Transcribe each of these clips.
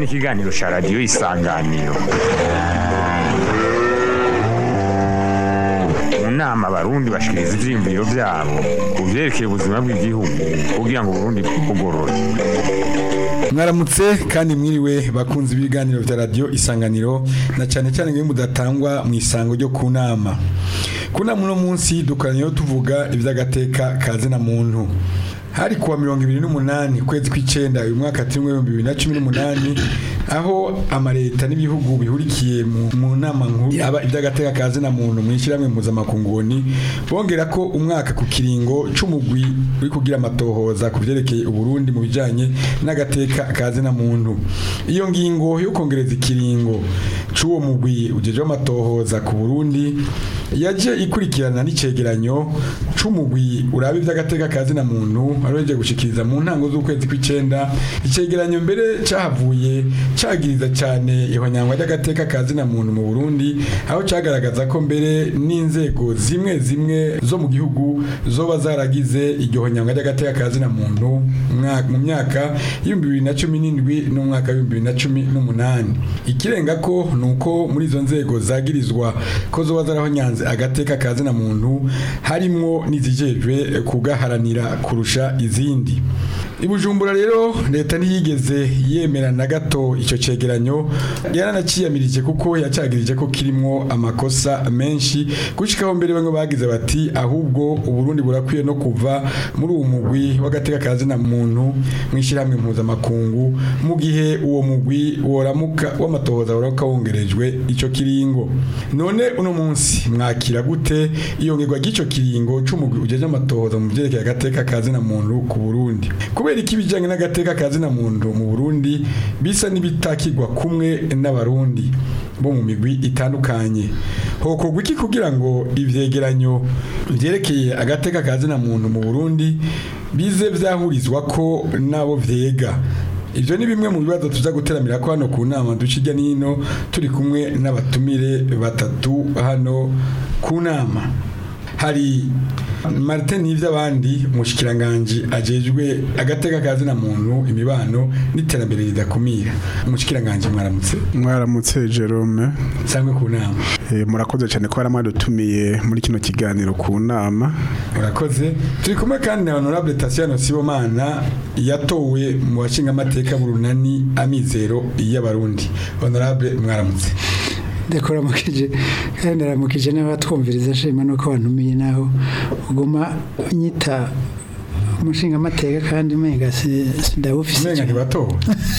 n'ikiganiro cya radiyo isanganiro mu nama abarundi bashikiriza ivyiyumviro vyabo ku vyerekeye ubuzima bw'igihugu kugira ngo uburundi bwugorore mwaramutse kandi mwiriwe bakunze ibiganiro vya radio isanganiro na cyane cyane ngo mudatangwa mu isango ryo ku nama ku nama uno munsi dukoraniyeho tuvuga ivy'agateka kaze na muntu hari kuwa mirongo ibiri n'umunani ukwezi kw'icenda uyu mwaka turimwo ibihumbi bibiri na cumi n'umunani aho amareta n'ibihugu bihurikiye mu, mu nama nkuru yaba iby'agateka kaze na muntu mu ishyirahamwe mpuzamakunguni bongera ko umwaka ku kiringo c'umugwi uri kugira amatohoza ku vyerekeye uburundi mu bijanye n'agateka kaze na muntu iyo ngingo yo kongereza ikiringo c'uwo mugwi ujejwe amatohoza ku burundi yaje ikurikirana n'icegeranyo c'umugwi uraba ivy'agateka kazi na muntu aroje gushikiriza mu ntango z'ukwezi kw'icenda icegeranyo mbere cahavuye cagiriza cyane ihonyangwa ry'agateka kazi na muntu mu Burundi aho cagaragaza ko mbere n'inzego zimwe zimwe zo mu gihugu zoba zaragize iryo honyangwa ry'agateka kazi na muntu mwa- mu myaka y'ibihumbi bibiri na cumi n'indwi n'umwaka w'ibihumbi bibiri na cumi n'umunani ikirenga ko ni uko muri izo nzego zagirizwa ko zoba zarahonyanze agateka kazi na muntu harimwo n'izijejwe kugaharanira kurusha izindi i Bujumbura rero leta ntiyigeze yemera na gato icyo cegeranyo yaranaciyamirije kuko yacagirije ko kirimwo amakosa menshi gushikaho mbere bamwe bagize bati ahubwo uburundi burakwiye no kuva muri uwo mugwi w'agateka kazi na muntu mw'ishyirahamwe mpuzamakungu mu gihe uwo mugwi woramuka w'amatohoza woramuka wongerejwe ico kiringo none uno munsi mwakira gute iyongerwa ry'ico kiringo c'umugwi ujeje amatohoza mu vyerekeye agateka kazi na muntu ku Burundi kubera iki ibijanye n'agateka kazi na muntu mu Burundi bisa n'ibitakirwa kumwe n'abarundi bo mu migwi itandukanye hokorwa iki kugira ngo ivyegeranyo vyerekeye agateka kazi na muntu mu Burundi bize vyahurizwa ko nabo vyega Ivyo ni bimwe mu bibazo tuza guteramira ko hano ku nama ducijya nino turi kumwe n'abatumire batatu hano ku nama hari Martin n'ivy'abandi umushikiranganje ajejwe agateka kazi na muntu imibano n'iterambere ridakumira umushikiranganje mwaramutse mwaramutse Jerome sangwe ku nama Eh, murakoze cyane ko mwadutumiye muri kino kiganiro ku nama urakoze turi kumwe kandi na honorable Tatiana Sibomana yatowe mu bashinga amateka burunani amizero y'abarundi honorable mwaramutse ndakuramukije kandi ndaramukije n'abatwumviriza nshima nuko wantumiye naho uguma unyita umushinga amateka kandi umenga si- sindawufise umenga ntibatowe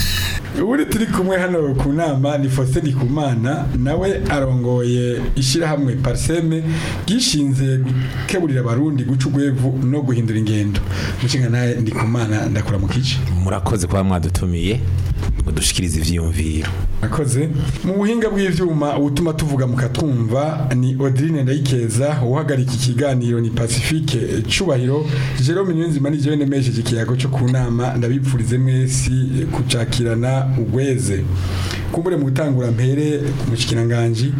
uri turi kumwe hano ku nama ni Faustin Ndikumana nawe arongoye ishyirahamwe Parseme gishinze gukeburira abarundi guca urwevu no guhindura ingendo mushinga nawe Ndikumana ndakuramukije murakoze kuba mwadutumiye ngo dushikirize ivyiyumviro Akoze mu buhinga bw'ivyuma ubutuma tuvuga mukatwumva ni Odrine Ndayikeza uhagarika ikiganiro ni Pacifique Cubahiro Jerome Nyunzima ni jewe nemesheje ikiyago cyo ku nama ndabipfurize mwesi kucakirana ugweze kumbure mu gutangura mpere mu kikiranganji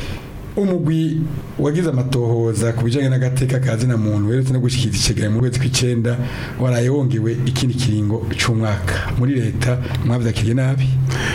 umugwi wagize amatohoza ku bijanye n'agateka kazi na muntu weretse no gushikiriza icegeranyo mu kwezi kw'icenda waraye wongewe ikindi kiringo c'umwaka muri leta mwavyakiriye nabi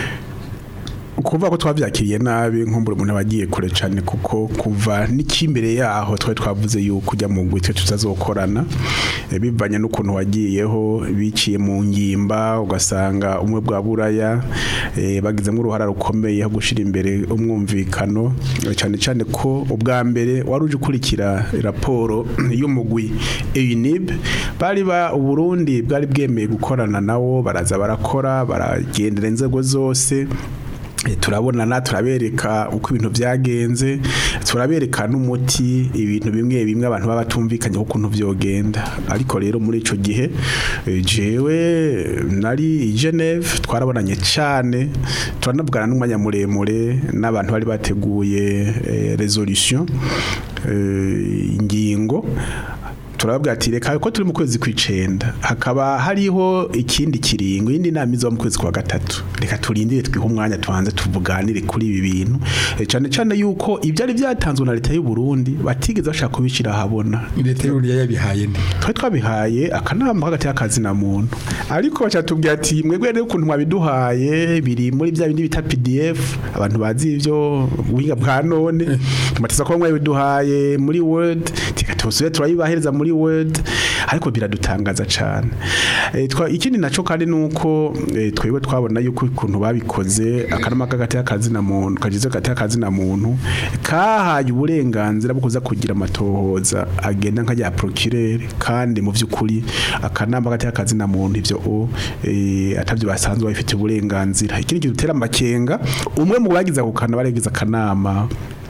kuvuga ko twavyakiriye nabi nkumbura umuntu abagiye kure cyane kuko kuva n'ikimbere yaho twari twavuze yuko ujya mu ngwi twe tutazokorana eh, bivanye n'ukuntu wagiyeho biciye mu ngimba ugasanga umwe bwa buraya eh, bagizemo uruhara rukomeye ho gushira imbere umwumvikano eh, cyane cyane ko ubwa mbere wari uje ukurikira raporo y'umugwi EUNIB bari ba Uburundi bwari bwemeye gukorana nawo baraza barakora baragendera inzego zose Eh, turabonana turabereka uko ibintu byagenze turabereka n'umuti ibintu bimwe bimwe abantu baba batumvikanye ukuntu vyogenda ariko rero muri ico gihe eh, jewe nari i Geneve twarabonanye cyane turanavugana n'umwanya muremure n'abantu bari bateguye eh, resolution eh, ingingo turababwira ati reka ko turi mu kwezi kw'icenda hakaba hariho ikindi kiringo iyindi nama izoba mu kwezi kwa gatatu reka turindire twihe umwanya tubanze tuvuganire kuri ibi bintu Eh, cane cane yuko ivyari vyatanzwe na leta y'u Burundi batigeze bashaka kubishira ahabona leta y'uburundi yabihaye nde twari twabihaye akanama hagati y'akazi na muntu ariko bacatubwira ati mwebwe rero ukuntu mwabiduhaye biri muri bya bindi bita PDF abantu bazi ivyo ubuhinga bwa none tumateza ko mwabiduhaye muri Word tika tusubire turayibahereza muri Word ariko biradutangaza cane e, twa ikindi naco kandi nuko e, twebwe twabona yuko ukuntu babikoze akanama hagati y'akazi na muntu kagize hagati y'akazi na muntu kahaye uburenganzira bwo kuza kugira amatohoza agenda nka ya procureur kandi mu vy'ukuri akanama hagati y'akazi na muntu ivyo o e, atavyo basanzwe bafite uburenganzira ikindi gitera amakenga umwe mu bagize ako kanama baregize akanama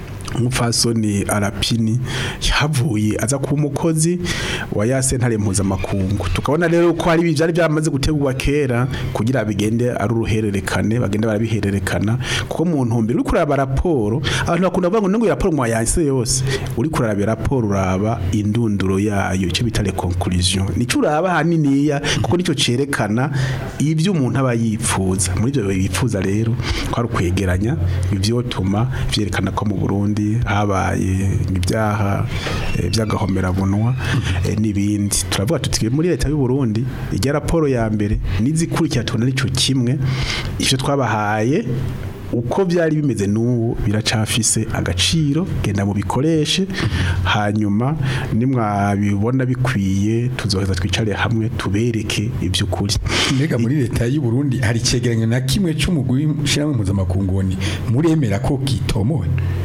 umupfasoni arapini yavuye aza kuba umukozi wa ya sentare mpuzamakungu tukabona rero ko hari byari byamaze gutegurwa kera kugira bigende ari uruhererekane bagende barabihererekana kuko mu ntumbero uri kuraba raporo abantu bakunda kuvuga ngo ngo raporo mwayanse yose uri kuraba raporo uraba indunduro yayo icyo bita le conclusion nico uraba haniniya kuko nico cerekana ibyo umuntu aba yipfuza muri ibyo bipfuza rero ko ari ukwegeranya ivyotuma vyerekana ko mu Burundi habaye ibyaha eh, by'agahomerabunwa eh, n'ibindi turavuga tuti muri leta y'u Burundi ijya raporo ya mbere n'izikurikira tubona arico kimwe ivyo twabahaye uko byari bimeze n'ubu biracafise agaciro genda mu bikoreshe hanyuma nimwabibona bikwiye tuzoheza twicare hamwe tubereke iby'ukuri mbega muri leta y'u Burundi hari icegeranyo na kimwe c'umugwi w'ishirahamwe mpuzamakungu muremera ko kitomowe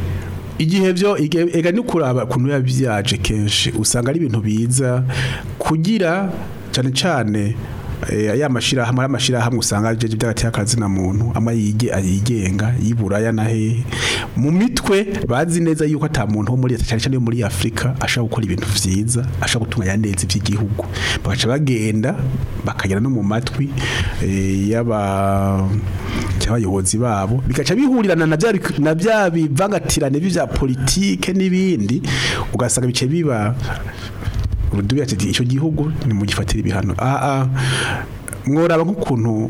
igihe byo ige- ega ni kuraba kuntu yabyaje kenshi usanga ari ibintu biza kugira cyane cyane eh, ya mashirahamwe ari amashirahamwe usanga ajeje by'agati y'akazi na muntu ama yige ayigenga yiburaya na hehe mu mitwe bazi neza yuko ata muntu wo muri leta cyane cyane yo muri Afrika ashaka gukora ibintu vyiza ashaka gutunganya neza iby'igihugu bagaca bagenda bakagera no mu matwi eh, y'aba cy'abayobozi babo bigaca bihurirana na bya bik- na bya bivangatirane bya politike n'ibindi ugasanga bice biba urudubi ati icyo gihugu ni mu gifatira ibihano ah ah mworaba nk'ukuntu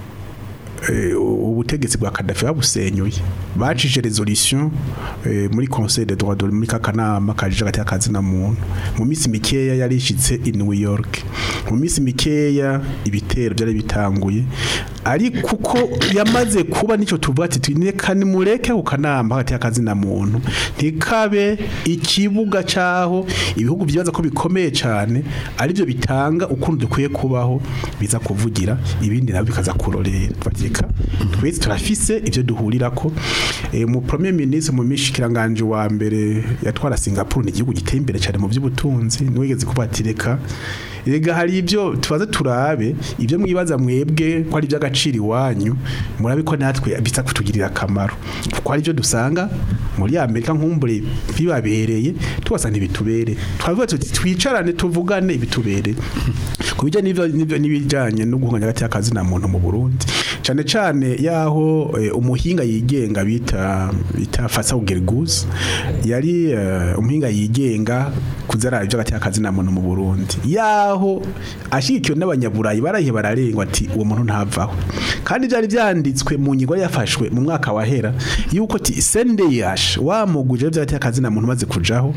eh, ubutegetsi bwa Gaddafi babusenyuye bacije resolution eh, muri conseil de droits de l'homme muri kakanama kajije gati akazi na muntu mu minsi mikeya yarishitse i New York mu minsi mikeya ibitero byari bitanguye ari kuko yamaze kuba nico tuvuga ati twineka ni mureke ku kanama hagati y'akazi na muntu ntikabe ikibuga caho ibihugu byibaza ko bikomeye cyane ari byo bitanga ukuntu dukwiye kubaho biza kuvugira ibindi nabyo bikaza kurorera batika twese turafise ibyo duhurirako e, mu premier ministre mu mishikiranganje wa mbere yatwara Singapore ni igihugu giteye imbere cyane mu by'ubutunzi niwigeze kubatireka Ega hari ibyo tubaze turabe ibyo mwibaza mwebwe ko ari iby'agaciro iwanyu murabe ko natwe biza kutugirira akamaro kuko hari ibyo dusanga muri Amerika nkumbure bibabereye tubasanga ibitubere twavuga tuti twicarane tuvugane ibitubere ku bijyanye n'ibyo n'ibyo n'ibijyanye no guhunganya hagati y'akazi na muntu mu Burundi cyane cyane yaho eh, umuhinga yigenga bita bita Faisal Gerguz yari eh, umuhinga yigenga kuzara ibyo hagati y'akazi na muntu mu Burundi yaho ashigikiwe n'abanyaburayi barahiye bararengwa ati uwo muntu ntavaho kandi byari byanditswe mu nyigo yari yafashwe mu mwaka wahera yuko ati sendeyash wamuguje ibyo hagati y'akazi na muntu maze kujaho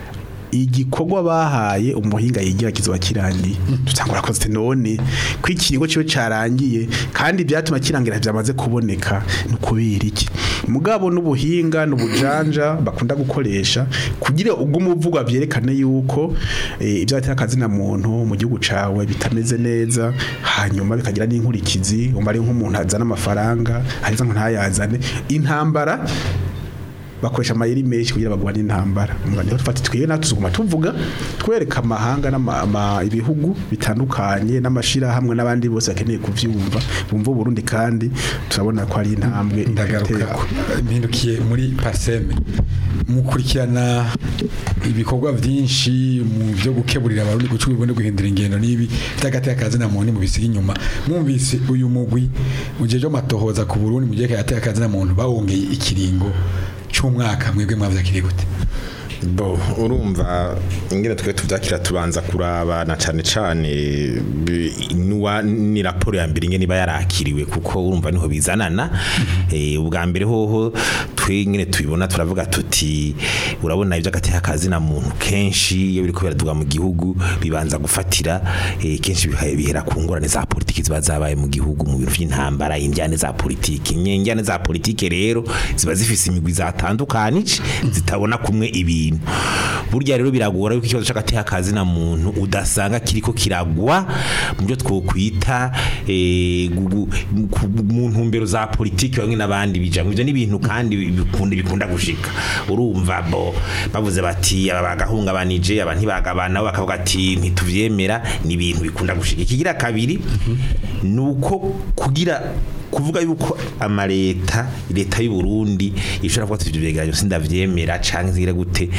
igikorwa bahaye umuhinga yigira kizoba kirangiye tutangura koze none ko ikigo cyo carangiye kandi byatuma kirangira byamaze kuboneka ni kubera iki mugabo n'ubuhinga n'ubujanja bakunda gukoresha kugira ubwo umuvugwa byerekane yuko eh, ibyo bateye akazi na muntu mu gihugu cawe bitameze neza hanyuma bikagira n'inkurikizi umva ari nk'umuntu azana amafaranga ariza ngo ntayazane intambara bakoresha amayeri menshi kugira bagwane intambara umva niho tufata twiye natwe tuguma tuvuga twereka amahanga n'ama- ama- ibihugu bitandukanye n'amashira hamwe n'abandi bose bakeneye kuvyumva bumva Burundi kandi turabona ko ari intambwe ndagaruka iratekwa. mpindukiye muri paseme mukurikirana ibikorwa byinshi mu byo gukeburira abarundi guca ubibone guhindura ingendo n'ibi by'agati y'akazi na muntu mu bisiga inyuma mwumvise uyu mugwi mu gihe cyo matohoza ku Burundi mu gihe hagati y'akazi na muntu bawongeye ikiringo cy'umwaka mwebwe mwavuze kiri gute bo urumva ingene twe tuvyakira tubanza kuraba na cane cane bi- nuwa ni raporo ya mbere ingene iba yarakiriwe kuko urumva niho bizanana eh ubwa mbere hoho twe ingene tubibona turavuga tuti urabona ivyo agateka kazi na muntu kenshi iyo biriko biraduga mu gihugu bibanza gufatira eh, kenshi biha- bihera ku ngorane za politiki ziba zabaye mu gihugu mu bintu vy'intambara injyane za politiki injyane za politiki rero ziba zifise imigwi zatandukanije zitabona kumwe ibintu burya rero biragora yuko ikibazo c'agateka kazi na muntu udasanga kiriko kiragwa mu byo twokwita eh, gu- gu- ku- mu ntumbero za politiki bamwe n'abandi bijamwe ivyo ni ibintu kandi bikunda bikunda gushika urumva bo bavuze bati aba bagahungabanije aba ntibagabana nabo bakavuga ati ntituvyemera ni ibintu bikunda gushika ikigira kabiri nuko kugira kuvuga yuko amaleta leta y'u Burundi ishobora kuvuga ati ivyo vyegeranyo sindavyemera canke nzira gute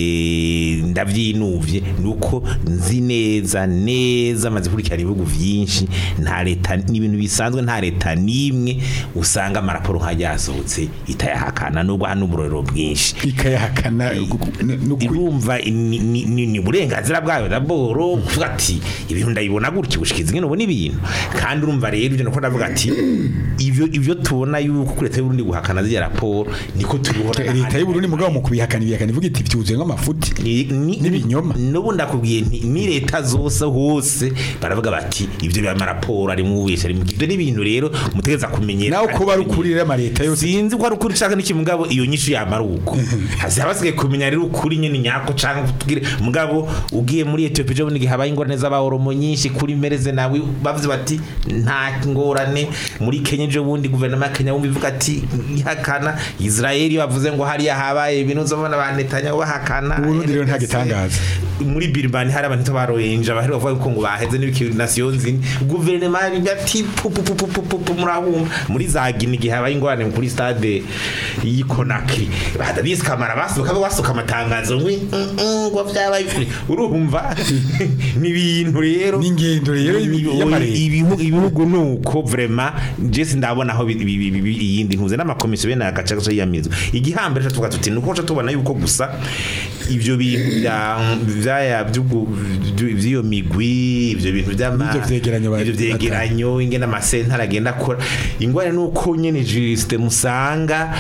eh, ndavyinuvye nuko nzi neza neza maze kurikirana ibihugu vyinshi nta leta n'ibintu bisanzwe nta leta nimwe usanga amaraporo nk'ajya yasohotse itayahakana nubwo hano uburorero bwinshi ikayahakana n'ukuri irumva ni- ni ni- ni uburenganzira bwayo daboro kuvuga ati ibintu ndabibona gutya gushikiza ingene ubona ibintu kandi urumva rero ibyo nuko ndavuga ati ivyo ivyo tubona yuko kuri leta y'u Burundi guhakana ziriya raporo niko tubibona leta y'u Burundi mugabo mu kubihakana ibihakana ivuga iti byuzuye nk'amafuti Ni- ni- N'ibinyoma. n'ubu ndakubwiye nti ni leta zose hose baravuga bati ibyo biba amaraporo ari mu wese ari mu ibyo ni ibintu rero mutegeza kumenyera nawe kuba ari ukuri rero amaleta yose sinzi ko ari ukuri ushaka n'iki mugabo iyo nyishu yamara uko hasi basigaye kumenya rero ukuri nyene nyako canke tugire mugabo ugiye muri Ethiopia jo bunigi habaye ingorane z'abahoromo nyinshi kuri mereze nawe bavuze bati nta ngorane muri Kenya jo bundi guverinoma ya Kenya bumva ivuga ati ihakana Israeli bavuze ngo hariya habaye ibintu zobona ba Netanyahu bahakana Uburundi rero nta gitangaza. muri Birmani hari abantu baroyenje abahari bavuga ko ngo baheze n'ibiki nation zini guverinoma ati pu pu pu pu pu pu pu murahumva muri za Guinea igihe habaye ingorane kuri stade y'i Conakry badabise kamara basuka basuka amatangazo ngo "Mm, mm, ngo vyabaye ukuri." urumva ni ibintu rero N'ingendo rero Ni- y'ibi- y'amareta. ibihugu ibihugu nuko vraiment je sindabona aho bi- bi- bi- bi- iyindi ntuze n'amakomisiyo bene agace gace yiyamizo igihambere cyo tuvuga tuti nuko cyo tubona yuko gusa ivyo bintu bya vyaya by'ubwo- vy- vy'iyo migwi ivyo bintu by'ama N'ivyo vyegeranyo ba- ivyo vyegeranyo ingene amasentare agenda akora ingwara nuko nyene juriste musanga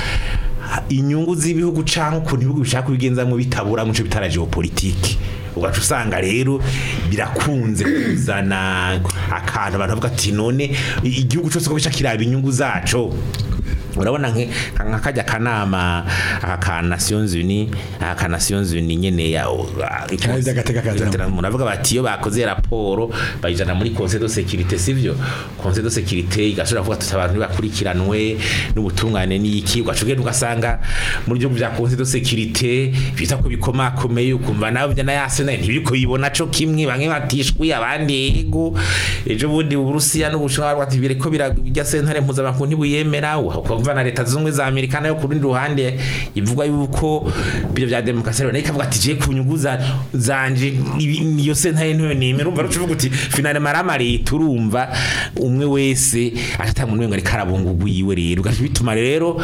inyungu z'ibihugu canke ukuntu ibihugu bishaka kubigenzamwo bitabura muco bitara geopolitike ugaca usanga rero birakunze kuzana akantu abantu bavuga ati none i- igihugu cyose ko bica kiraba inyungu zaco urabona nke- nka kajya kanama aka ka Nations Unies aka ka Nations Unies nyene ya Kandi by'agateka ka zina umuntu avuga bati iyo bakoze raporo bayijana muri conseil de sécurité sivyo conseil de sécurité igashobora kuvuga tuti abantu bakurikiranwe n'ubutungane n'iki ugacugenda ugasanga muri byo bya conseil de sécurité bita ko bikomakomeye ukumva nawe bya nayase nayo ntibiko yibona co kimwe bamwe batishwi abandi ego ejo bundi uburusiya n'ubushinwa bati bireko birajya sentare mpuzamakungu ntibuyemera ukumva na leta zunze ubumwe za amerika nayo ku rundi ruhande ivuga yuko ibyo bya demokarasi rero nayo ikavuga ati je ku nyungu za- zanje ibi- niyo sentare ntoyo nemera urumva rucuvuga uti finale marama leta urumva umwe wese atatanga umuntu ngo ariko arabungugu yiwe rero ugaca bituma rero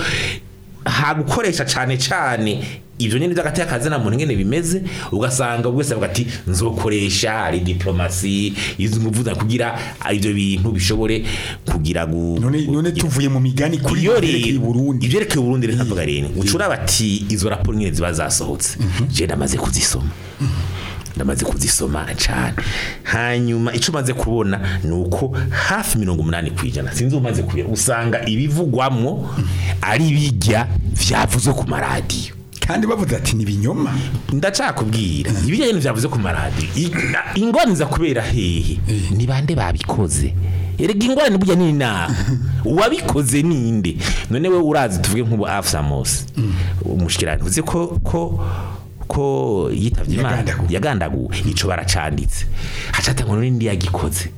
ha gukoresha cane cane ivyo nyene by'agati akazi na muntu ngene bimeze ugasanga buri wese avuga ati nzokoresha ari diplomasi izi nguvu za kugira ivyo bintu bishobore kugira gu none none tuvuye mu migani kuri iyo yerekeye rero Burundi ivyerekeye Burundi reka mvuga rero ucura bati izo raporo nyene ziba zasohotse je ndamaze kuzisoma ndamaze kuzisoma cyane hanyuma icyo umaze kubona ni uko hafi mirongo umunani ku ijana sinzi umaze kubera usanga ibivugwamwo ari bijya vyavuzwe ku maradiyo kandi bavuze ati ni ibinyoma ndacakubwira ibijyanye n'ivyavuze ku maradiyo I- na- ingorane za kubera hehe ni bande babikoze erega ingorane burya ni inama uwabikoze ninde none we urazi tuvuge nk'ubu afsamos umushikirani uzi ko ko ko yitavye imana Yagandaguwe. yagandaguwe ico baracanditse hacatangwa n'indi yagikoze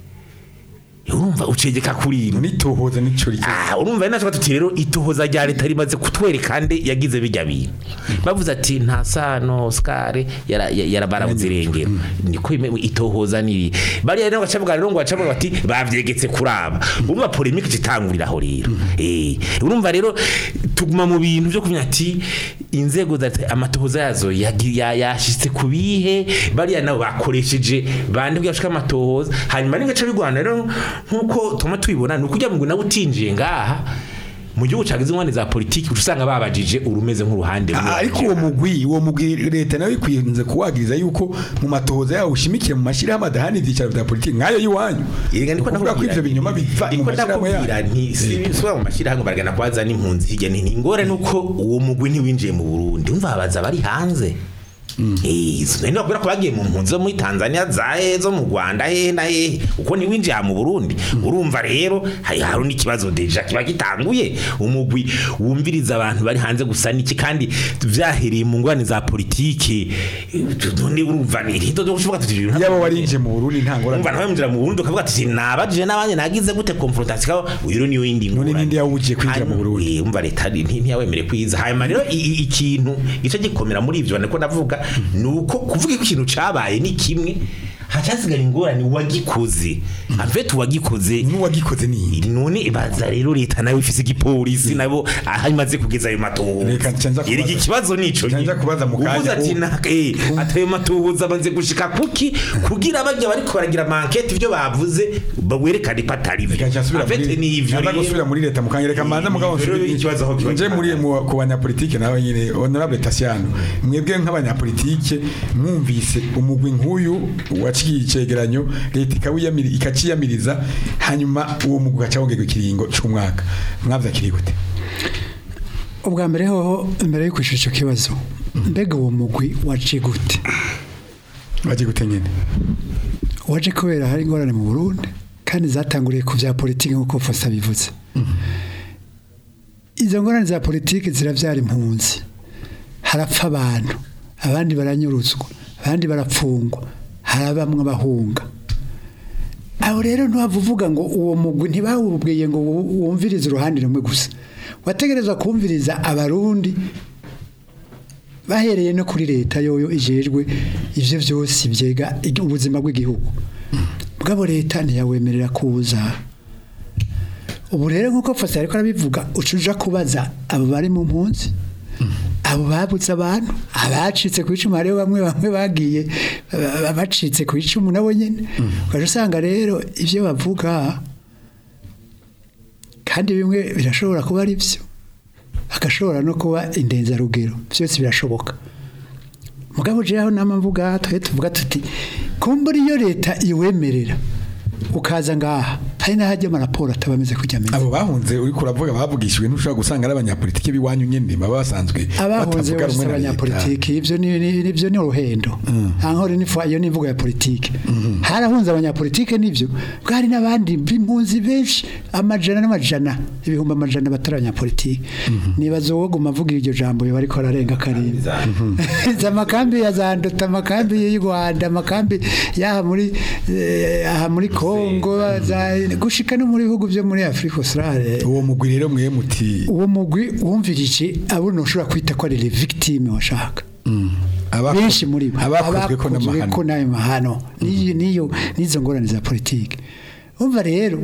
urumva ucegeka kuri ino none itohoza nico rike Ah, urumva ari natwe tuti rero itohoza rya leta rimaze kutwereka nde yagize bijya bintu bavuze ati nta sano Oscar yara ya- yarabarabuze irengero niko ime- itohoza niri bari rero gacavuga rero ngo gacavuga bati bavyegetse kuraba urumva polemique citangurira aho rero eh urumva rero tuguma mu bintu byo kumenya ati inzego za leta amatohoza yazo yagi- ya- yashitse ku bihe bariya nabo bakoresheje bande bwashika amatohoza hanyuma n'ingace bigwana rero nkuko tuma tubibona ni ukujya ngo nawe utinjiye ngaha mu gihugu cagize ingwane za politiki uca usanga babajije urumeze nk'uruhande rumwe. ariko uwo mugwi uwo mugwi leta nawe ikwiyenze kuwagiriza yuko mu matohoza yawo ushimikiye mu mashyirahamwe adahana ibyicaro bya politiki nk'ayo y'iwanyu Yega ndiko kuvuga ko ndakubwira ivyo nti- binyoma biva mu ndiko mashyirahamwe ndakubwira yayo nti si suba mu mashyirahamwe baragana kwaza n'impunzi hirya ni ingore nuko uwo mugwi ntiwinjiye mu Burundi umva babaza bari hanze Eh, nari bakubwira ko bagiye mu mpunzi zo muri Tanzania zahe zo mu Rwanda hehe na hehe uko ntiwinjiye aha mu Burundi urumva rero hari hari n'ikibazo deja kiba gitanguye umugwi wumviriza abantu bari hanze gusa niki kandi vyahereye mu ngwane za politiki none urumva ni rito cyo kuvuga tuti ibintu yaba warinjiye mu Burundi nta ngorane umva nawe mjira mu Burundi ukavuga ati nabajije n'abanye nagize gute confrontation uyu rero niyo yindi None ngorane. ninde yawugiye kwinjira mu Hanyuma, Burundi? eh, umva leta nti- ntiyawemere kwiza hanyuma rero i- i- ikintu gice gikomera muri ivyo niko ndavuga nuko kuvuga ko ikintu cabaye ni kimwe hacasigara ingorane wagikoze afete uwagikoze n'uwagikoze ni none ibaza rero leta nayo ifise igipolisi nabo aho imaze kugeza ayo matohoza Reka nca nza kubaza- iri ikibazo nico nca nza kubaza mu kanya. uvuze ati na eh atayo matohoza banze gushika kuki kugira bajya bariko baragira mankete ivyo bavuze bawerekane ko atari byo Reka nca nsubira afete muri- ni ivyo nza gusubira muri leta mukanya reka manza mugabo Rero nsubire- ikibazo aho kiba nje muri mu- ku banyapolitike nawe nyine honorable Tasiano mwebwe nk'abanyapolitike mwumvise umugwi nk'uyu waciye icegeranyo leta ikawiyamira ikaciyamiriza hanyuma uwo mugwi ugaca wongerwa ikiringo c'umwaka mwavyakiriye gute ubwa mbere hoho mbere yo kwishyura icyo kibazo mbega uwo mugwi waciye gute baje gute nyene waje kubera hari ingorane mu burundi kandi zatanguriye ku bya politiki nk'uko fosa bivuze izo ngorane za politiki zirabyara impunzi harapfa abantu abandi baranyuruzwa abandi barapfungwa hari bamwe abahunga aho rero ntiwava uvuga ngo uwo mugwi ntibawubwiye ngo wu- wumvirize uruhande rumwe gusa wategerezwa kumviriza abarundi bahereye no kuri leta yoyo ijejwe ivyo vyose byega igi- ubuzima bw'igihugu bwabo leta ntiyawemerera kuza ubu rero nk'uko fasi ariko arabivuga uca uja kubaza abo bari mu mpunzi abo babuze abantu abacitse ku icumu hariho bamwe bamwe bagiye ba- bacitse ku icumu nabo nyine ukaja usanga rero ivyo bavuga kandi bimwe birashobora kuba ari byo agashobora no kuba indenzarugero byose birashoboka mugabo jewe aho nama mvuga twe tuvuga tuti kumbura iyo leta iwemerera ukaza ngaha hari n'ahajya amaraporo ataba ameze kujya ameze abo bahunze uriko uravuga bavugishijwe ntushobora gusanga ari abanyapolitike b'iwanyu nyene baba basanzwe abahunze batavuga bose rumwe na leta. abanyapolitiki ibyo ni ni- nibyo ni uruhendo ankore ni iyo ni imvugo ya politiki harahunze abanyapolitike nibyo bwo hari n'abandi b'impunzi benshi amajana n'amajana ibihumbi amajana batari abanyapolitiki nibaza uwo guma avuga iryo jambo yoba ariko ararenga karindwi za amakambi ya za ndota amakambi y'u Rwanda amakambi y'aha muri eh, aha muri Kongo za gushika no muri bihugu byo muri Afrika Australia uwo mugwi rero mwe muti uwo mugwi wumvirije abo ntushobora kwita ko ari les victimes washaka abako- benshi muri bo abakozwe ko abakozwe n'amahano ko n'ayo mahano n'iyo n'iyo n'izo ngorane za politiki umva rero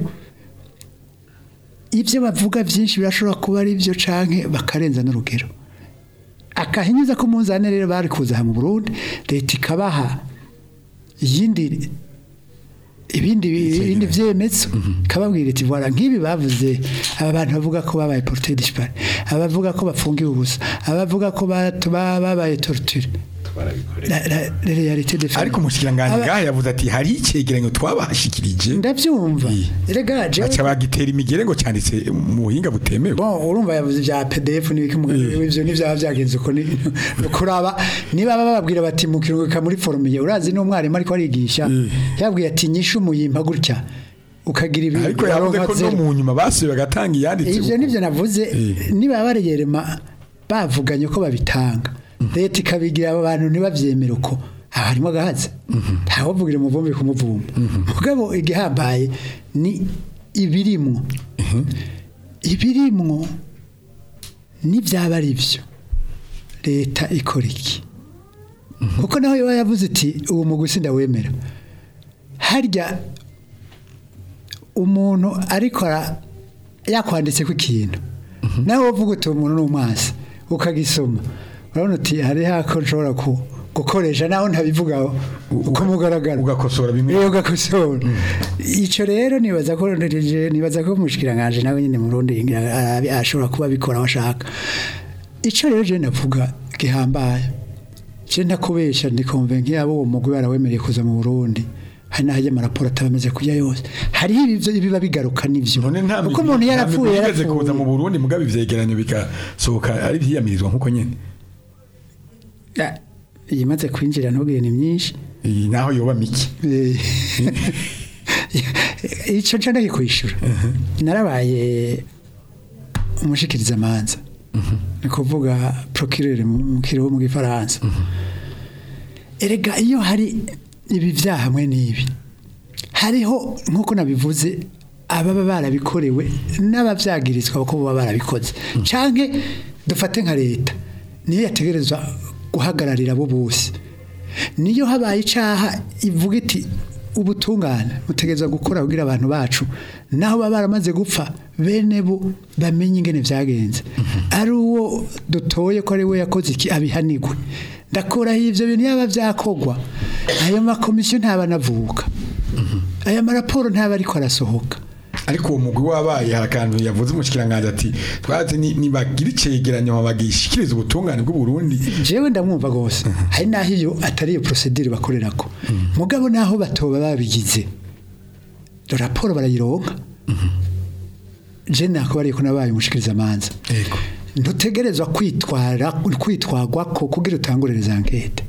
ibyo bavuga byinshi birashobora kuba ari byo canke bakarenza n'urugero akahinyuza ko munzane rero bari kuza aha mu Burundi leta ikabaha iyindi ibindi ibindi vyemezo kababwira iti voilà nk'ibi bavuze aba bantu bavuga ko babaye porté disparu abavuga ko bafungiwe ubusa abavuga ko batu- ba- babaye torture la la la réalité des faits ariko umushikiranganji Aba- ngaha yavuze ati hari icegeranyo twabashikirije ndabyumva rega jewe baca bagitera imigere ngo cyanditse mu buhinga butemewe bon urumva yavuze bya PDF n'ibiki mu- ivyo n'ivyaba byagenze uko ni kuraba niba baba bababwira bati mu kiruhuka muri forumiye urazi n'umwarimu ariko arigisha yabwiye ati nyishu muyimpa gutya ukagira ibi ariko yavuze ko no zero. mu nyuma basuye bagatanga iyanditse ivyo nivyo navuze niba bareyerema bavuganye ko babitanga leta ikabigira abo bantu ntibavyemere uko aha harimo agahaza ntawuvugire umuvumbi ku muvumba mugabo igihambaye ni ibirimwo ibirimwo n'ibyaba ari byo leta ikora iki kuko nawe yaba yavuze iti uwo muguzi ndawemera harya umuntu ariko ara- yakwanditse ku ikintu nawe uvuga uti umuntu ni umwasi ukagisoma urabona uti hari hako nshobora ku- gukoresha naho ntabivugaho uko mugaragara ugakosora bimwe Iyo ugakosora icyo rero nibaza ko ndereje nibaza ko mushikiranganje nawe nyine mu Burundi arabi- ashobora kuba abikora aho ashaka icyo rero je navuga gihambaye je ndakubesha ndi convaincu yabo uwo mugwi barawemereye kuza mu Burundi hari n'ahajya amaraporo atabameze kujya yose hariho ibivyo ibiba bigaruka n'ivyo none nta kuko migwi- umuntu nta yarapfuye migwi yigeze kuza mu yarapfuye Burundi mugabe ivyegeranyo bikasohoka ari vyiyamirizwa nkuko nyene Ah, iyimaze kwinjira ntubwire ni myinshi iyi naho yoba miki icyo nca ndakikwishyura narabaye umushikiriza amanza ni kuvuga procureur mu kiriho mu gifaransa erega iyo hari ibi byaha hamwe n'ibi hariho nk'uko nabivuze ababa barabikorewe n'ababyagirizwa kuko baba barabikoze canke dufate nka leta niyo yategerezwa guhagararira abo bose niyo habaye icaha ivuga iti ubutungane mutegereza gukora kugira abantu bacu naho baba baramaze gupfa bene bo bamenye ingene vyagenze ari uwo dutoye ko ari we yakoze iki abihanigwe ndakuraho ivyo bintu yaba vyakogwa ayo makomisiyo ntaba anavuka aya maraporo ntaba ariko arasohoka ariko uwo mugwi wabaye hari akantu yavuze umushikiranganje ati twazi ni- nibagira icegeranyo bagishikiriza ubutungane bw'u Burundi jewe ndamwumva gose hari naho iyo atari iyo procedure bakorerako mugabo naho batoba babigize raporo barayironka je nakubariye ko nabaye umushikiriza amanza yego ntutegerezwa kwitwara kwitwagwa ko kugira utangurire za enquête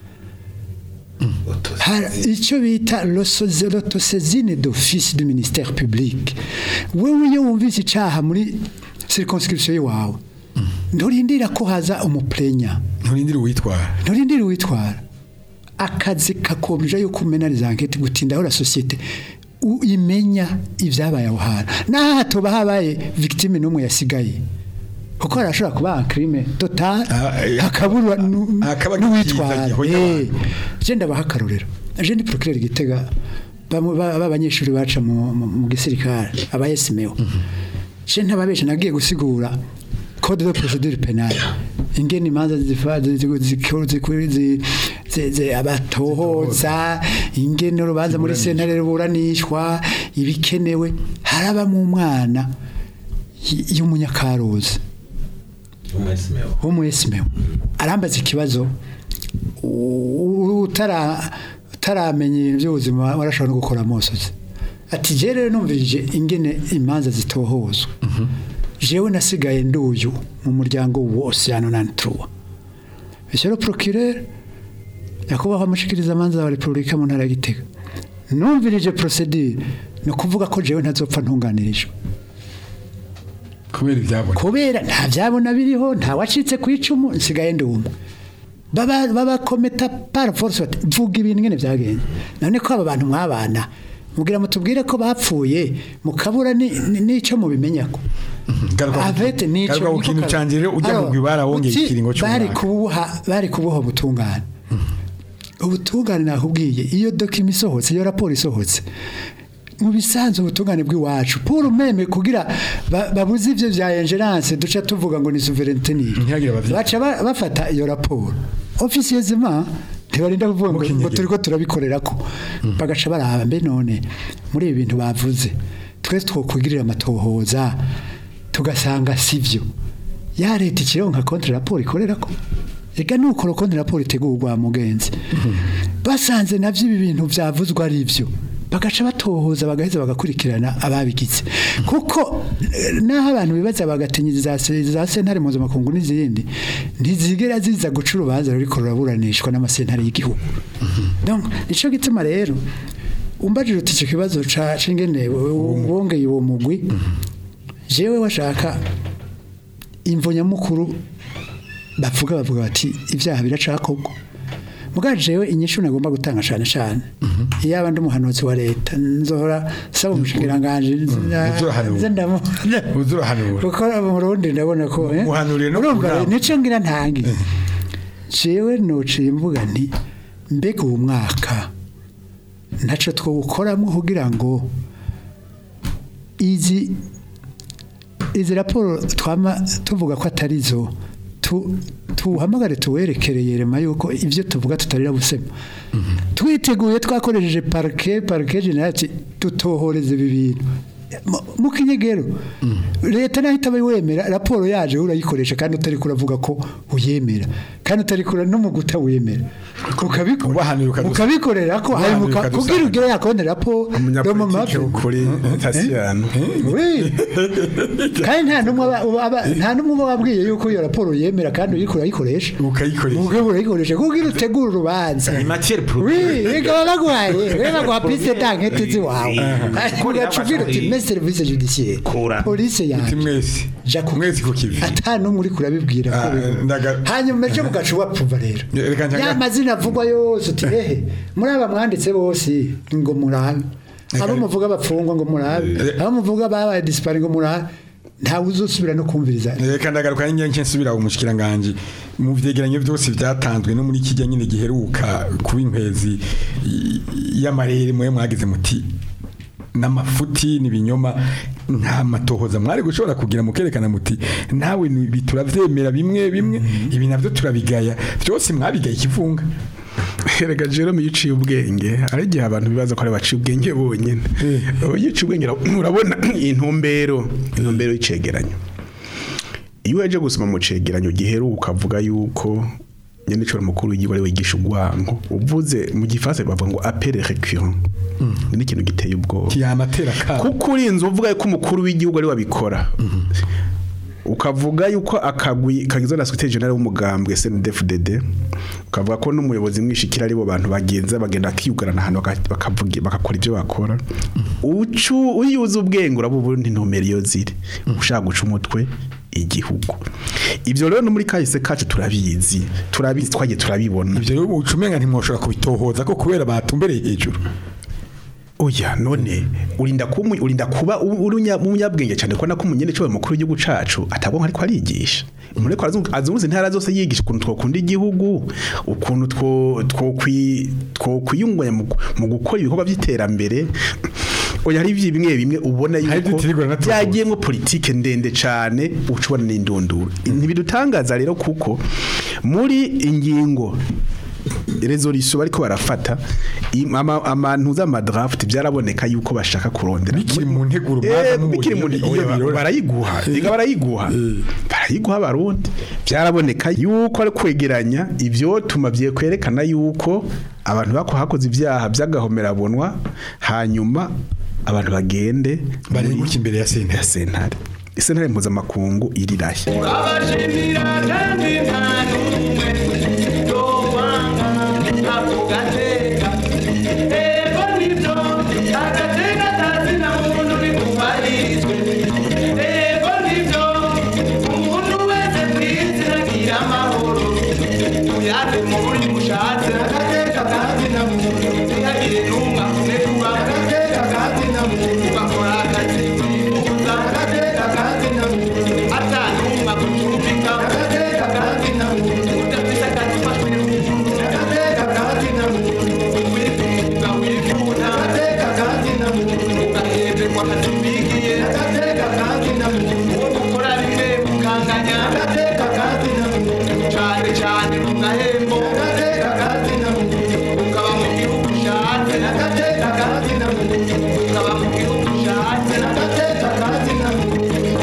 Hari icyo bita l'autosezine d'office du ministère public wewe iyo wumvise icaha muri circonscription yawe nturindira ko haza umuplenya nturindire uwitwara nturindira uwitwara akazi kakomeje yuko umena les enquêtes gutindaho la société u- imenya ibyabaye aho hantu naho hatoba habaye victime n'umwe yasigaye kuko harashobora kuba un crime total Ah, eh, hakabura nu- hakaba n'uwitwara ikiza gihonya Eh, abantu. je ndabaha akarorero je ndi procureur gitega bamwe ba- b'abanyeshuri baca mu mu- mu gisirikare aba SMO je ntababesha nagiye gusigura code de procédure pénale ingene imanza zifa- zi- zi- zikuru- zikuru- zi- zi- zi- abatohoza ingene urubanza muri sentare ruburanishwa ibikenewe haraba mu mwana y- y'umunyakaruzi wo mu esimeo arambaza ikibazo u- utara utaramenya ibintu by'ubuzima warashobora no gukora amosozi ati je rero numvirije ingene imanza zitohozwa jewe nasigaye nduyu mu muryango wose hano nantuwa monsieur le procureur nyakubahwa mushikiriza amanza wa repubulika mu ntara ya gitega numvirije procedure ni ukuvuga ko jewe ntazopfa ntunganirijwe kubera ibyabona kubera nta byabona biriho nta wacitse ku icumu nsigaye ndi umwe baba baba kometa par force bati vuga ibintu ngene byagenze none ko aba bantu mwabana mugira mutubwire ko bapfuye mukabura ni- ni- n'ico mubimenya ko avete nico garuka ku niko kintu kara- canje rero ujya Alors, mugwi barawongeye uti ikiringo bari cy'umwaka kubuha bari kubuha ubutungane ubutungane nakubwiye iyo dokima isohotse iyo raporo isohotse mu bisanzwe ubutungane bw'iwacu pour meme kugira ba- babuze ivyo vya ingerence duca tuvuga ngo ni souveraineté ni Ntihagire abavyi- baca ba- bafata iyo raporo officieusement ntibarinda kuvuga ngo ngo Mukenyerero. turiko turabikorera ko bagaca baraba mbe none muri ibi bintu bavuze twese twokwigirira amatohoza tugasanga sivyo ya leta ikironka contre raporo ikorera ko ega nuko contre raporo itegurwa mugenzi basanze navyo ibi bintu vyavuzwe ari ivyo bagaca batohoza bagaheza bagakurikirana ababigize kuko eh, naho abantu bibaza bagatinya za se- za sentare mpuzamakungu n'izindi ntizigera ziza guca urubanza ruriko ruraburanishwa n'amasentare y'igihugu donc nico gituma rero umbajije uti icyo kibazo ca cingene wongeye uwo mugwi jewe washaka imvo nyamukuru bavuga bavuga bati ibyaha biracakorwa mugabo jewe inyishu nagomba gutanga cyane cyane iyo abandi umuhanuzi wa leta nzohora saba umushikiranganje uzurahanura. nze ndamu uzurahanura kuko mu Burundi ndabona ko eh, Muhanuriye no urumva ku nama. nico ngira ntangi jewe nociye mvuga nti mbega uwo mwaka ntaco twawukoramo kugira ngo izi izi raporo twama tuvuga ko atari zo tu- tuhamagare tuwerekereye rema yuko ibyo tuvuga tutarira busema twiteguye twakoresheje parike parike generati tutohoreze ibi bintu Mu- mu kinyegero leta naho itaba wemera raporo yaje urayikoresha kandi utari kuravuga ko uyemera kandi utari kura no mu guta wemera ukabikora Ubahanira ukadusa- ukabikorera ko ubahanira hanyuma uka- ukadusanga. kubwira ugere yakone raporo no mu umunyapolitike mavi ukuri tasiyano Oui. kandi nta numwe aba- uba- aba- nta numwe uba wabwiye yuko iyo raporo yemera kandi uriko urayikoresha ukayikoresha ubwo urayikoresha kuko iyo utegura urubanza ni matière Oui, première reka baguhaye reka baguha piste dankete ziwawe Eh. ugacubwira uti Eh. me service judiciaire Kora. police uti yanjye mwese ja ku mwese ku kivi ata numwe uri kurabibwira ko Ah, biba. ndaga- hanyuma ejo mugaca ubapfuva rero Reka njya- ya mazina avugwa yose uti ehe muri aba mwanditse bose ngo murabe abo muvuga bapfungwa ngo murabe abo muvuga babaye disipari ngo murabe ntawe uzosubira no kumviriza reka ndagaruka nyine nke nsubira umushikiranganje mu vyegeranyo byose byatanzwe no muri kijya nyine giheruka kuba inkwezi y- y'amarere mwe mwagize muti n'amafuti n'ibinyoma nta matohoza mwari gushobora kugira mukerekana muti nawe ni- ibi turavyemera bimwe bimwe ibi navyo turabigaya byose mwabigaye ikivunga Erega Jerome yiciye ubwenge ari igihe abantu bibaza ko ari baciye ubwenge bonyene ubu yiciye ubwenge ura- urabona intumbero intumbero y'icegeranyo iyo waje gusoma mu cegeranyo giheruka avuga yuko nyene cyo mukuru w'igihugu ari wigisha ugwango uvuze mu gifaransa bavuga ngo appel récurrent ni ikintu giteye ubwoba kiyamatera ka kuko urinze uvuga ko umukuru w'igihugu ari wabikora ukavuga yuko akagwi kagizwe na secretary general w'umugambwe SNDFDD ukavuga ko n'umuyobozi mwishikira ari bo bantu bagenza bagenda kiyugarana ahantu baka- bakavuga bakakora ibyo bakora ucu uyuza ubwenge urabo ubundi ntumero iyo ziri ushaka guca umutwe igihugu ibyo rero no muri kahise kacu turabizi turabizi twagiye turabibona ivyo rero ucumenga ntimwoshobora kubitohoza ko kubera batumbereye hejuru Oya none urinda kumu urinda kuba u- uri unya- umunyabwenge cyane ko nako umunyene cyo mukuru w'igihugu cacu atabwo ariko arigisha muri ko azunguze intara zose yigisha ukuntu twakunda igihugu ukuntu two twokwi twokwiyunganya mu mu gukora ibikorwa by'iterambere oya hari ivyi bimwe bimwe ubona Hari yuko ivyitirirwa na tuvuze. byagiyemo politike ndende cyane ucubona n'indunduro ntibidutangaza rero kuko muri ingingo resolution bariko barafata im- ama- amantu z'amadraft byaraboneka yuko bashaka kurondera bikiri mu nteguro Eh, mwaza mubonye bikiri mu iyo iyo birora. barayiguha ega barayiguha barayiguha barundi byaraboneka yuko ari kwegeranya ibyo tuma kwerekana yuko abantu bako hakoze ibyaha by'agahomerabonwa hanyuma abantu bagende barenguka imbere ya sentare ya sentare sentare mpuzamakungu irirahe abashimira kandi nta n'umwe yowanga ako gateka ego nibyo agateka kazi na muntu bikubahirizwe ego nibyo umuntu wese kwisi agira amahoro uyave muri mushatse agateka kazi na muntu ntihagire n'umwe akune kuba agateka kazi na muntu ugakora akazi wifuza agateka kazi na muntu atanumwe agucumbika agateka kazi na muntu udafise akazi ufashwe n'umuntu agateka kazi na muntu wifuza wifuza agateka kazi na muntu ugahemberwa akazi wigiye agateka kazi na muntu uwo gukora rimwe ukanganya agateka kazi na muntu cane cane mu gahembo agateka kazi na muntu ukaba mu gihugu ushatse agateka kazi na muntu ukaba mu gihugu ushatse agateka kazi na muntu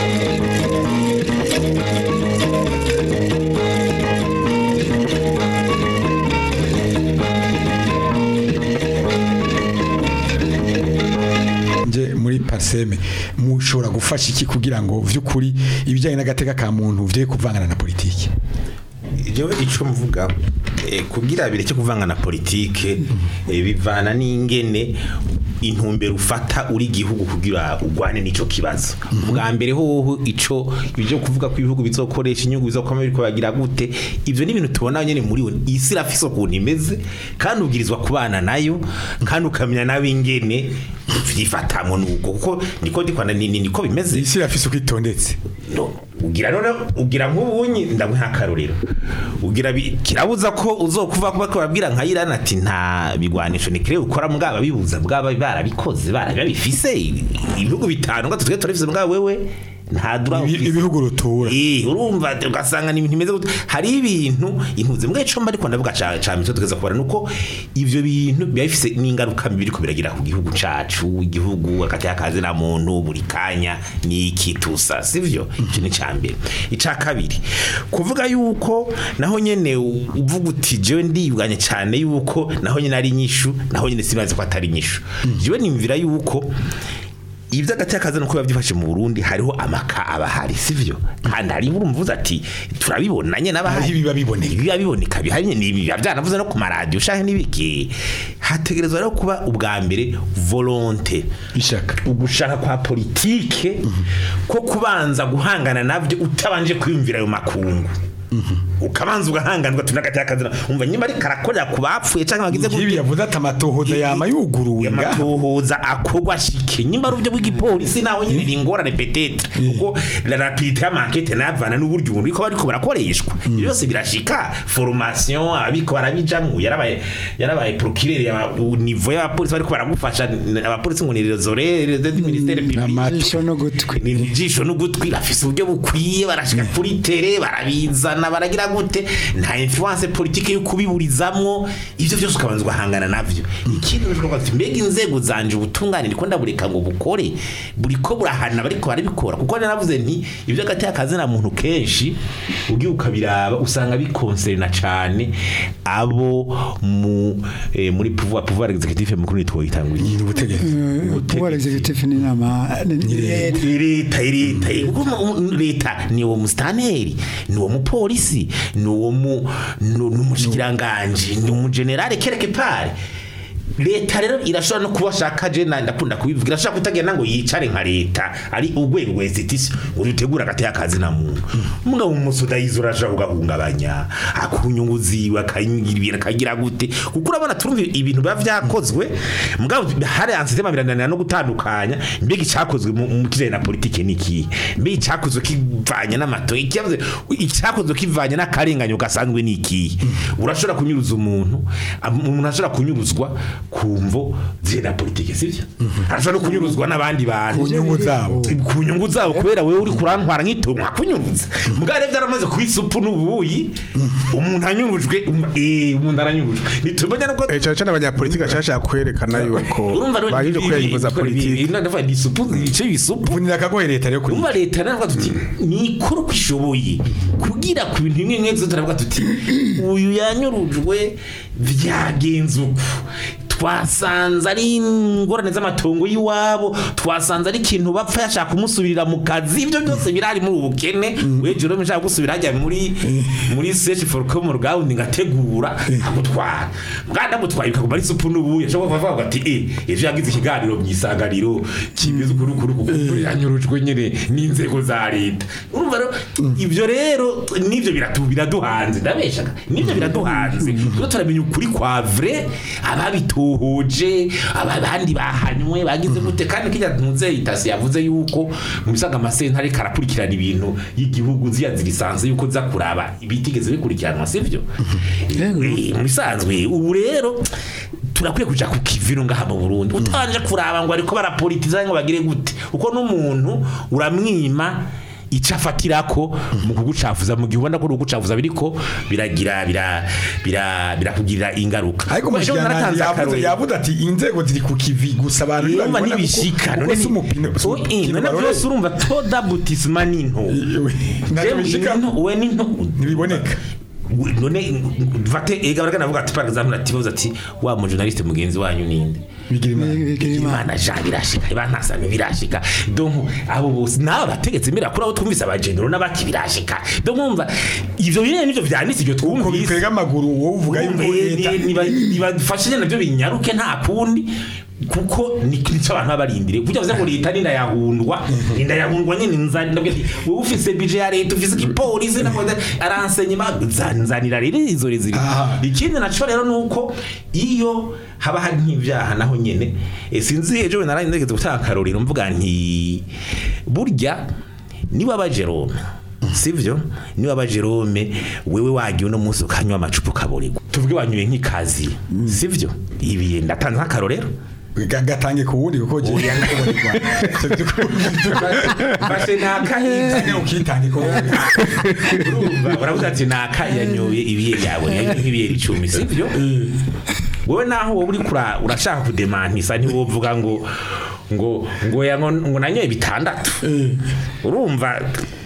nje muri parseme mushobora gufasha iki kugira ngo vy'ukuri ibijyanye n'agateka ka muntu vye kuvangana na politiki jewe ico mvuga eh, kugira bireke kuvanga na politike eh, bivana n'ingene intumbero ufata uri gihugu kugira ugwane n'ico kibazo bwa mbere hoho ico ibyo kuvuga ko ibihugu bizokoresha inyungu bizokoma biriko bagira gute ivyo ni ibintu tubona nyene muri we isi irafise ukuntu imeze kandi ubwirizwa kubana nayo kandi ukamenya nawe ingene vyifatamwo nuko kuko niko ndikwanda ni- ni- niko bimeze isi irafise uko itondetse no ugira none ugira nk'ubunyi ndamuha akarorero ugira bi- kirabuza ko uzokuva kuba babwira nka Iran ati nta bigwanisho nikire ukora mbwa bibuza bwaba barabikoze barabifise ibihugu bitanu ngo tutwe turafise mbwa wewe nta droit Ibi- ufise. ibihugu rutura Eh, urumva ugasanga ni ibintu bimeze gute hari ibintu intuze mbwa icomba ariko ndavuga ca ca mitwe tugeza kubara nuko ivyo bintu biba bifise n'ingaruka mbi biriko biragira ku gihugu cacu igihugu hagati y'akazi na muntu buri kanya n'iki tusa sivyo ico ni ca mbere ica kabiri kuvuga yuko naho nyene u- uvuga uti jewe ndiyuganye cyane yuko naho nyene ari inyishu naho nyene sibazi ko atari inyishu jewe nimvira yuko ibyo agati y'akazi nuko biba byifashe mu Burundi hariho amaka abahari sivyo kandi hari urumva uvuze ati turabibona nyene n'abahari Hariho ibiba biboneka. ibiba biboneka bihari nyene ibi biba byanavuze no ku maradiyo ushahe n'ibiki hategerezwa rero kuba ubwa mbere volonte ishaka ugushaka kwa politike ko kubanza guhangana navyo utabanje kwiyumvira ayo makungu ukabanza ugahanganwa tunagati y'akazi umva nyuma ari karakorera ku bapfuye canke bagize nk'ibi gute yavuze ati amatohoza yama yuguruwe ngaha amatohoza akorwa shike nyimba ari uburyo bw'igipolisi naho nyine ni ingorane petetre kuko la rapidité y'amankete navana n'uburyo umuntu ariko bariko barakoreshwa ibyo byose birashika formation abiko barabijamwo yarabaye yarabaye procureur ya niveau y'abapolisi bariko baragufasha abapolisi ngo ni les oreilles du ministère public Amata. ijisho no gutwi ni ijisho n'ugutwi bafise uburyo bukwiye barashika kuri tere barabizana baragira gute nta influence politique yo kubiburizamwo ivyo byose ukabanza ugahangana navyo ikindi ushobora kuvuga ati mbega inzego zanje ubutungane ndiko ndabureka ngo bukore buriko burahana bariko barabikora kuko naravuze nti ivyo agati y'akazi na muntu kenshi ugiye ukabiraba usanga bikonserna cane abo mu eh, muri pouvoir pouvoir executif mukuru nitwo yitanguye ni ubutegetsi pouvoir executif ni inama ni- ni- leta leta kuko mu- mu- leta ni uwo mustaneri ni uwo mupolisi ni uwo mu nu- n'umushikiranganji ni umugenerale kereke pare leta rero irashobora no kuba shaka je na ndakunda kubivuga irashobora kutagenda ngo yicare nka leta ari urwego rwa institution ngo rutegura agati y'akazi na muntu mugabo umusuda yizo urashobora kugahungabanya akunyungu ziwe akanyirira akagira gute kuko urabona turumva ibintu biba vyakozwe mugabo hari ansitema birananira no gutandukanya mbega icyakozwe mu mu kijanye na politike niki mbega icyakozwe kivanye n'amato ikiyavuze icyakozwe kivanye n'akarenganyo gasanzwe niki urashobora kunyuruza umuntu am- umuntu ashobora kunyuruzwa ku mvo zije na politike sivyo arashobora no kunyuruzwa n'abandi bantu ku nyungu zabo ku nyungu zabo kubera wewe uri kurantwara nk'itongo nkakunyuruza mugare byaramaze ku isupu n'ubuyi umuntu anyurujwe um- eh umuntu aranyurujwe nitumenya nuko Eh, cyane cyane abanyapolitiki bashaka kwerekana yuko baje kwiyemeza politiki ndavuga ni isupu ibice bisupu vunira akagoye leta rero kuri umva leta navuga tuti nikora uko ishoboye kugira ku bintu bimwe bimwe byose turavuga tuti uyu yanyurujwe byagenze uku twasanze ari ingorane z'amatongo y'iwabo twasanze ari ikintu bapfa yashaka kumusubirira mu kazi ibyo byose birari muri ubu bukene we Jerome nshaka gusubira hajya muri muri search for common ground ngategura agutwara bwana mutwaye ukaguma ari supu n'ubuye ashobora kuvuga ati eh ejo yagize ikiganiro mu isanganiro kimeze ukuri kuri kuko yanyurujwe nyine n'inzego za leta urumva rero ibyo rero nivyo biratu biraduhanze ndabeshaga nivyo biraduhanze rero turamenya ukuri kwa vrai ababitohoje abandi bahanywe bagize gute kandi kijya ntuze itasi yavuze yuko mu bisaga amasentare karakurikirana ibintu y'igihugu ziya zirisanze yuko za kuraba ibitigeze bikurikiranwa sivyo Yego. Eh, mu bisanzwe ubu rero turakwiye kuja ku kiviro ngaha mu Burundi utanje kuraba ngo ariko barapolitiza ngo bagire gute uko n'umuntu uramwima ico afatirako mu kugucafuza mu gihe ubona ko ugucafuza biriko biragira bira bira birakugirira ingaruka ariko Kuko ejo umushikiranganji naratanze yavuze akarorero. yavuze ati inzego ziri ku kivi gusa abantu Urumva ntibabibona kuko- ntibishika kuko si umupine si Oh, eh, umupine none barore- byose urumva toda butisma ni nto ntacyo Jewe, bishika ni nto, we ni nto ntibiboneka none mfate ega baraka navuga ati par exemple ati bavuze ati wa mu journaliste mugenzi wanyu ninde bigira imana bigira imana imana ja birashika bantasanga birashika donc abo bose nabo bategetse mbere kuri abo twumvise abagendero n'abaki birashika donc mwumva ivyo nyene nivyo vyanditse ibyo uko twumvise bikwega amaguru wowe uvuga yuko leta nibafashe nabyo binyaruke nta kundi kuko ni nico abantu babarindire kugira ngo leta ninda yahundwa ninda yahundwa nyene nzani ndabwe ati wowe ufise budget ya leta ufise igipolisi nakoze aransenye nzanira rero izo reziri Aha. ikindi naco rero nuko iyo haba hari nk'ivyaha naho nyene eh, sinzi ejo naraye ndegeze gutanga akarorero mvuga nti burya niba ba Jerome sivyo niba ba Jerome wewe wagiye uno munsi ukanywa amacupa ukaborerwa tuvuge wanyweye nk'ikazi sivyo ibi ndatanze nk'akarorero Ga- gatange ku wundi kuko je Fashe nakayizi ukitange ku wundi urumva uravuga ati naka yanyoye ibihe byawe yanyoye nk'ibihe icumi sibyo wowe naho wowe uri kura urashaka kudemantisa ntiwovuga ngo ngo ngo ya- ngo ngo nanyoye bitandatu urumva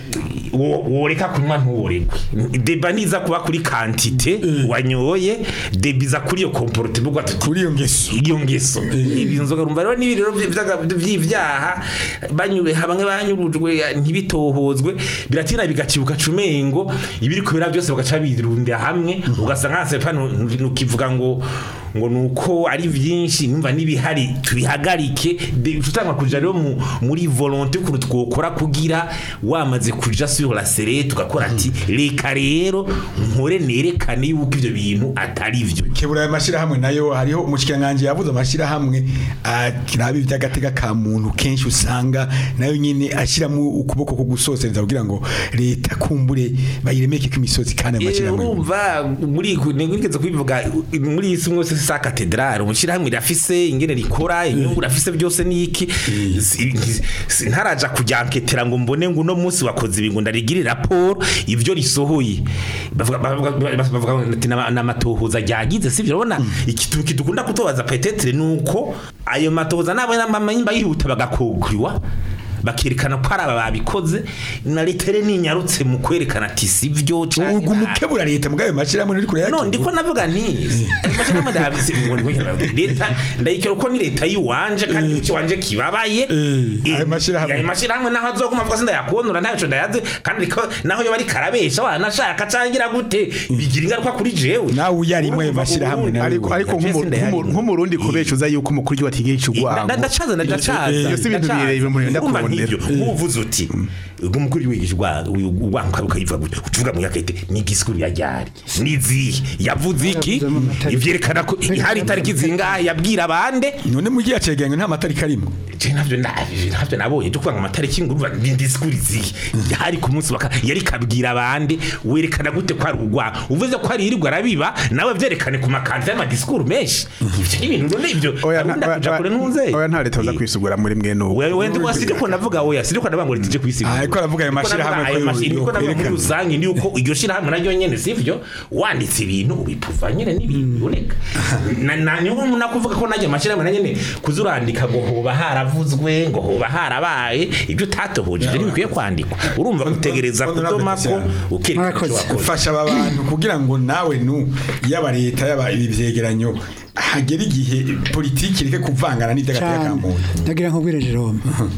wo- woreka kunywa ntuworekwe deba niza kuba kuri kantite wanyoye deba iza kuri iyo komporute bugwa tuti kuri iyo ngeso iyo ngeso ibi nzoga rumva rero n'ibi rero by'ibyaga- by'ibyaha banyuwe bamwe banyurujwe ntibitohozwe biratina bigacibuka cumengo ibiri kubera byose bagaca birunda hamwe ugasanga nka sepa nukivuga ngo ngo nuko ari byinshi numva n'ibihari tubihagarike de- tutanga kuja rero mu- muri volonté ukuntu twokora kugira wamaze kuja sur la serre tugakora ati reka rero nkore nerekane yuko ivyo bintu atari vyo kebura aya mashyirahamwe nayo hariho umushikiranganji yavuze amashyirahamwe kiraba iby'agatega ka muntu kenshi usanga nayo nyine ashyiramo ukuboko ko gusosereza kugira ngo leta kumbure bayiremeke ko imisozi kandi ayo Eh, mashyirahamwe urumva muri nigeze kubivuga muri isi mwese sa katedrale umushyirahamwe rirafise ingene rikora inyungu rafise byose niki Si- si- ntaraja kujyanketera ngo mbone ngo uno munsi wakoze ibi ngo ndarigire raporo ibyo risohoye bavuga bavuga- bavuga ati "Nama- n'amatohoza ryagize sivyo urabona ikintu kidukunda kutobaza petetre nuko ayo matohoza nabo n'amamanyimba yihuta bagakogriwa bakerekana ko ari aba babikoze na leta rero ninyarutse mu kwerekana ati sivyo canke ubwo umukebura leta mugayo mashyirahamwe ntiri kure no yake ndiko navuga nti amashyirahamwe ndabise ngo ndiko ndavuga leta ndayikira ko ni leta yiwanje kandi igice wanje kibabaye Eh, Eh, ayo mashyirahamwe. ayo mashyirahamwe naho azoguma avuga sinda yakondora ntaco ndayaze kandi ko naho yo bari karabesha wanashaka cangira gute bigira ingaruka kuri jewe Nawe uyarimwo ayo Urumva mashyirahamwe ubundi- nawe ariko ariko Jesse nk'umu- ndayarimo. nk'umu- nk'umurundi kubeshuza yuko umukuru w'igihugu atigeye Da- icugwango ndacaza ndacaza Iyo si ibintu ndacaza. bireba umuntu yenda Urumva kurondera. nk'ivyo uvuze uti ubwo mukuru wigisha ugwanka ukayivuga gutya utuvuga mu yakete ni igisikuru ya ryari nizihe yavuze iki Yavuze mu matariki. ivyerekana ko hari itariki zingahe yabwira abande none mu gihe cegeranyo nta matariki arimo je navyo navyo navyo nabonye cyo kwanga amatariki ngurumva ni disikuru zihe hari ku munsi waka yari kabwira abande werekana gute ko ari ugwa uvuze ko ari irirwa arabiba nawe vyerekane ku makanzu y'amadisikuru menshi ivyo ni ibintu none ivyo oya abunda nta- kuja kure oya- ntunze oya nta leta baza kwisugura muri mwe n'ubu wewe wewe ndi wasije ko navuga oya sije ko navuga ngo litije kwisigura Ah, ariko aravuga ayo mashyirahamwe ko yo- niko navuga muri yokwerekana. rusange ni uko iryo shirahamwe naryo nyene sivyo wanditse ibintu ubipuva nyene n'ibintu biboneka na na niyo mpamvu nakuvuga ko najya amashyirahamwe na nyene kuzurandika ngo hoba haravuzwe ngo hoba harabaye ibyo utatohoje ibyo ntibikwiye kwandikwa urumva utegereza Honorable kudoma ko Christian. ukerekana icyo Murakoze. wakoze fasha aba bantu kugira ngo nawe nu yaba leta yaba ibi vyegeranyo hagera igihe politiki ireke kuvangana n'iby'agateka ka cyane muntu ndagira nkubwire Jerome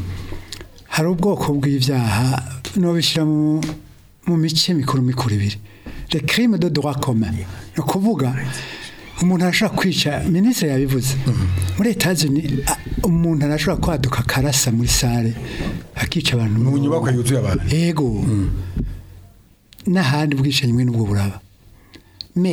hari ubwoko bw'ibyaha nobishyira mu mu mice mikuru mikuru ibiri le crime de droit commun ni ukuvuga umuntu arashobora kwica minisitiri yabivuze muri Etats-Unis a- umuntu arashobora kwaduka akarasa muri sale akica abantu mu nyubako yuzuye abantu ego n'ahandi ubwishanyi bumwe n'ubwo buraba me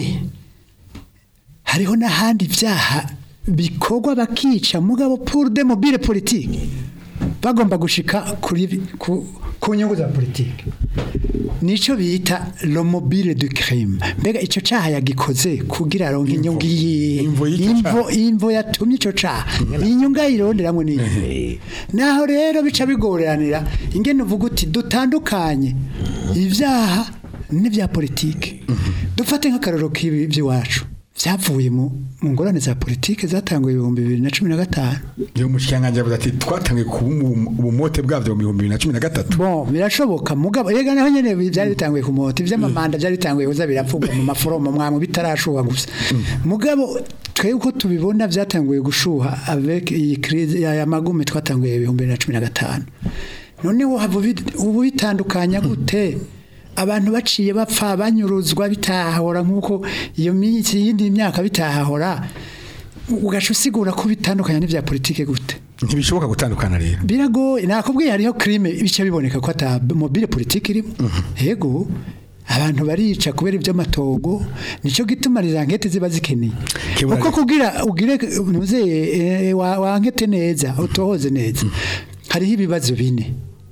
hariho n'ahandi byaha bikorwa bakica mugabo pour de mobile politique bagomba gushika kuri ku, ku nyungu za politike nico bita lo mobile du crime mbega ico caha yagikoze kugira aronke inyungu yihe Imvo y'ico imvo imvo yatumye ico caha inyungu ayironderamwo ni naho rero bica bigoreranira ingene uvuga uti dutandukanye ibyaha n'ibya politike dufate nk'akararo k'ibi by'iwacu byavuye mu mu ngorane za politike zatanguye ibihumbi bibiri na cumi na gatanu iyo umushikiranganji yavuze ati twatangiye kuba umu- ubumote bwavyo mu bihumbi bibiri na cumi na gatatu bon birashoboka mugabo yega naho nyene byari bitanguye ku mota ivy'amamanda byari bitanguye kuza biravugwa mu maforomo mwamwe bitarashuha gusa mugabo twebwe uko tubibona byatanguye gushuha avec iyi crise ya ya magume twatanguye ibihumbi bibiri na cumi na gatanu noneho haba ubi- ubu bitandukanya gute abantu baciye bapfa banyuruzwa bitahahora nk'uko iyo minsi yindi myaka bitahahora ugaca usigura ko bitandukanya n'ibya politike gute ntibishoboka gutandukana rero biragoye nakubwiye hariho crime bice biboneka ko ata mobile politique irimo yego abantu barica kubera iby'amatogo nicyo gituma izo ankete ziba zikeneye Kibura- kuko kugira ugire ntuzeye wankete neza utohoze neza hariho ibibazo bine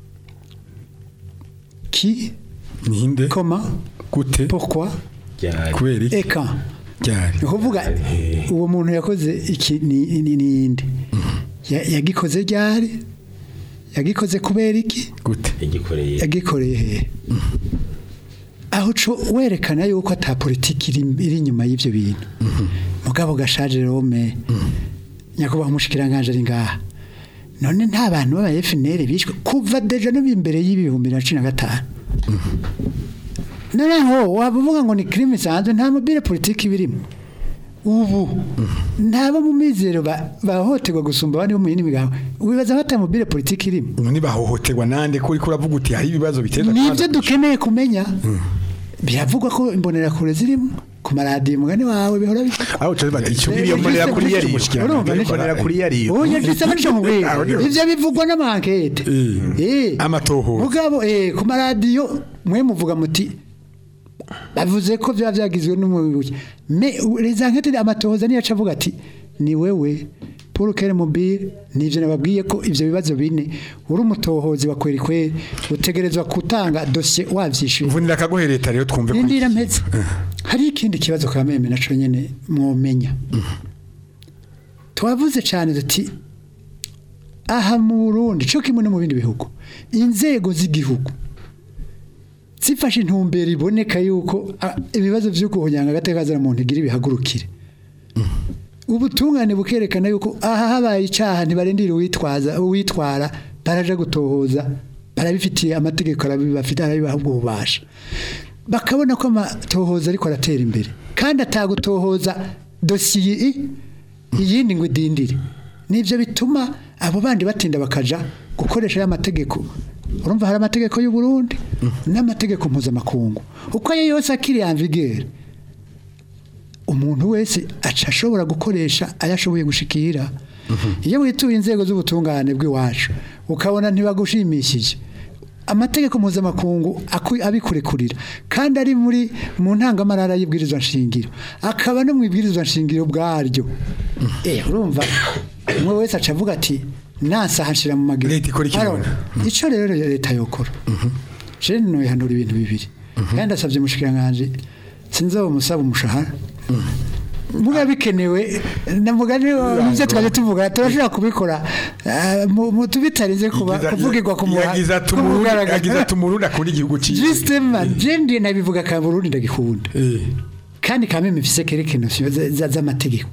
ki ninde koma gute pourquoi kubera iki eka ryari ni ukuvuga uwo muntu yakoze iki ni ni- ni inde Ya- yagikoze ryari yagikoze kubera iki gute yagikoreye yagikoreye hehe aho co werekana yuko ata politiki iri iri inyuma y'ivyo bintu mugabo gashaje rome nyakubahwa umushikiranganje ari ngaha none nta bantu b'aba FNL bishwe kuva deja no imbere y'ibihumbi na cumi na gatanu noneho waba uvuga ngo ni crime isanzwe nta mobile politiki birimo ubu ntaba mu mizero ba- bahohoterwa gusumba abandi bo mu yindi migambo wibaza ko ata mobile politiki irimo none bahohoterwa nande ko uriko uravuga uti hari ibibazo biteza nibyo dukeneye kumenya biravugwa ko imbonerakure zirimo ku maradiyo umugani wawe bihora bivuga aho cyo bati icyo Eh, iyo mbonera Kristo- kuri yari Kristo- urumva ni- mbonera kuri yari ubu yagize abaca mu bwenge Aho ni- ivyo bivugwa n'amankete Eh. Amatohoza. mugabo eh ku maradiyo mwe muvuga muti bavuze ko byaba byagizwe n'umuyobozi me les enquêtes amatohoza niyo aca avuga ati ni wewe Paul Kere Mobile nivyo nababwiye ko ivyo bibazo bine uri umutohozi wa kweri kweri utegerezwa gutanga dossier wavyishuye mvunira akagohe leta rero twumve ko Indira mpetse hari ikindi kibazo ka meme naco nyene mwomenya twavuze cyane duti aha mu Burundi cyo kimwe no mu bindi bihugu inzego z'igihugu zifashe intumbero iboneka yuko ah, ibibazo byo kuhonyanga agateka muntu igira ibihagurukire ubutungane bukerekana yuko aha habaye icyaha ntibarindira uwitwaza uwitwara baraje gutohoza barabifitiye amategeko arabibafite arabibaha ubwo bubasha bakabona ko amatohoza ariko aratera imbere kandi atagutohoza dosiye i- iyindi ngo idindire nibyo bituma abo bandi batinda bakaja gukoresha ya mategeko urumva hari amategeko y'u Burundi n'amategeko mpuzamakungu uko ayo yose akiri amvigere umuntu wese aca ashobora gukoresha ayo ashoboye gushikira iyo wituye inzego z'ubutungane bw'iwacu ukabona ntibagushimishije amategeko mpuzamakungu aku- abikurekurira kandi ari muri mu ntangamarara y'ibwirizwa nshingiro akaba no mu ibwirizwa nshingiro bwaryo eh urumva umwe wese aca avuga ati nasa hashira mu maguru Leta ikora iki Alors, none? ico rero leta yokora je noyihanura ibintu bibiri kandi ndasabye umushikiranganje sinzomusaba umushahara muga bikenewe navuga nivyo twaje tuvuga turashobora kubikora eh, mu- mu- tubitarinze kuba Yagize- kuvugirwa ku muha- yagize ati ku umurundi mugaragaro. yagize ati umurundi akunda igihugu cyiwe Justement je ndiye nabivuga ka Burundi ndagikunda Eh. kandi kamwe mfise kerekeno z'amategeko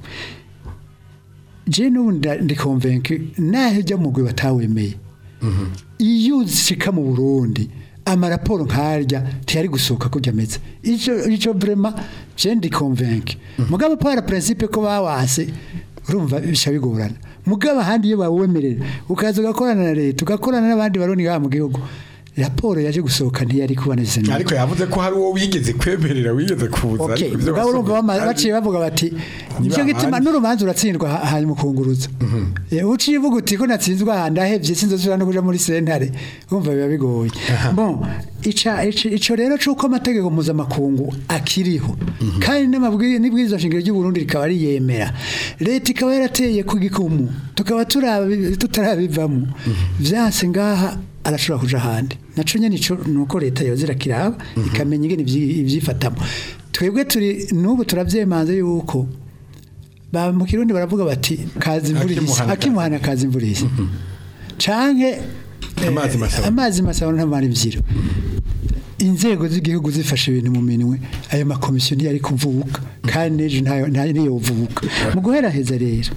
je n'ubu nda- ndi convaincu naho ijya mu gwe batawemeye iyo uzishika mu Burundi amaraporo nkarya ntiyari gusohoka kujya ameze ico ico vraiment je ndi convaincu mugabo para principe ko bawase urumva bisha bigorana mugabo ahandi iyo bawemerera ukaza ugakorana na leta ugakorana n'abandi baroni ngaha mu gihugu raporo yaje gusohoka ntiyari kuboneza neza ariko yavuze ko hari uwo wigeze kwemerera wigeze kuza Okay, ariko ibyo mugabo urumva basomye- bama- baciye bavuga bati nicyo gituma ahandi. n'urubanza uratsindwa ha- hanyuma ukunguruza Eh, uciye uvuga uti ko natsinzwe aha ndahevye sinzosubira no kuja muri sentare urumva biba bigoye bon ica ica- ico rero c'uko amategeko mpuzamakungu akiriho kandi n'amabwiriza n'ibwirizwa nshingiro ry'u Burundi rikaba riyemera leta ikaba yarateye ku gikumu tukaba turabi- tutarabivamo vyanse ngaha arashobora kuja ahandi naco nyene ico nuko leta yoza irakiraba ikamenya ingene ivyi- ivyifatamo twebwe turi n'ubu turavyemanze yuko ba mu kirundi baravuga bati kazi imvura ihise Akimuhana akimuhana kazi imvura ihise canke eh, Amazi masaba. amazi masaba ntamara imvyiro inzego z'igihugu zifashe ibintu mu minwe ayo makomisiyo ntiyari kuvuka kandi n'ejo ntayo ntayo niyovuka mu guheraheza rero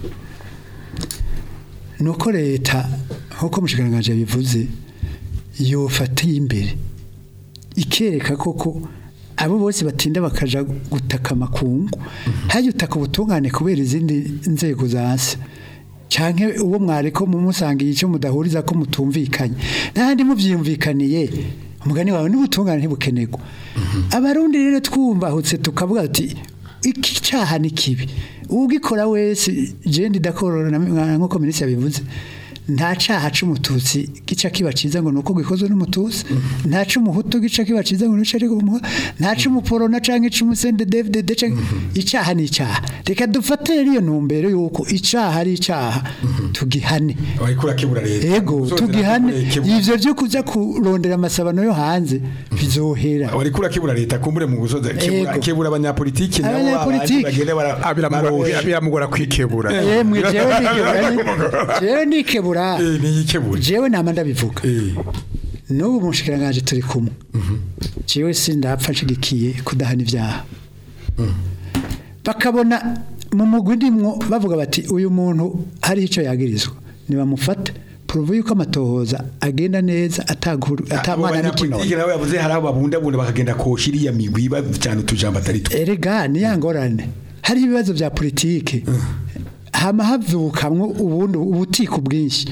nuko leta nkuko mushikiranganje yabivuze yofatiye imbere ikereka koko abo bose batinda bakaja gutaka amakungu hajya utaka ubutungane kubera izindi nzego zase canke uwo mwareko mumusangiye icyo mudahuriza ko mutumvikanye n'ahandi muvyiyumvikaniye umugani wawe n'ubutungane ntibukenerwa abarundi rero twumbahutse tukavuga ati iki cyaha ni kibi ugikora wese je ndidakorora nkuko minisitiri yabivuze nta caha c'umututsi gica kiba ciza ngo nuko gikozwe n'umututsi nta c'umuhutu gica kiba ciza ngo nuko ariko umuhutu nta c'umuporona canke c'umusende David de canke icaha ni icaha reka dufatire iyo ntumbero yuko icaha ari icaha tugihane wariko urakebura leta ego Usozera tugihane kebura. ivyo vyo kuza kurondera amasabano yo hanze bizohera wariko urakebura leta kumbure mu gusoza kebura Ego. kebura abanyapolitiki nabo Abanyapolitiki. babandi bagenda bara Ah, biramugora biramugora kwikebura yemwe jewe nikebura jewe nikebura eh niyikebura jewe nama ndabivuga eh n'ubu mushikiranganje turi kumwe jewe sindapfa nshigikiye kudahana ibyaha bakabona mu mugwi ndimwo bavuga bati uyu muntu hari icyo yagirizwa nibamufate puruvu yuko amatohoza agenda neza ataguru abo atamwana banyapolitiki n'ikinono nabo yavuze hari abo babundabunda bakagenda koshira iriya migwi bajyana utujambo atari two erega ni ya ngorane hari ibibazo bya politike hama havukamwo ubundi ubutiko bwinshi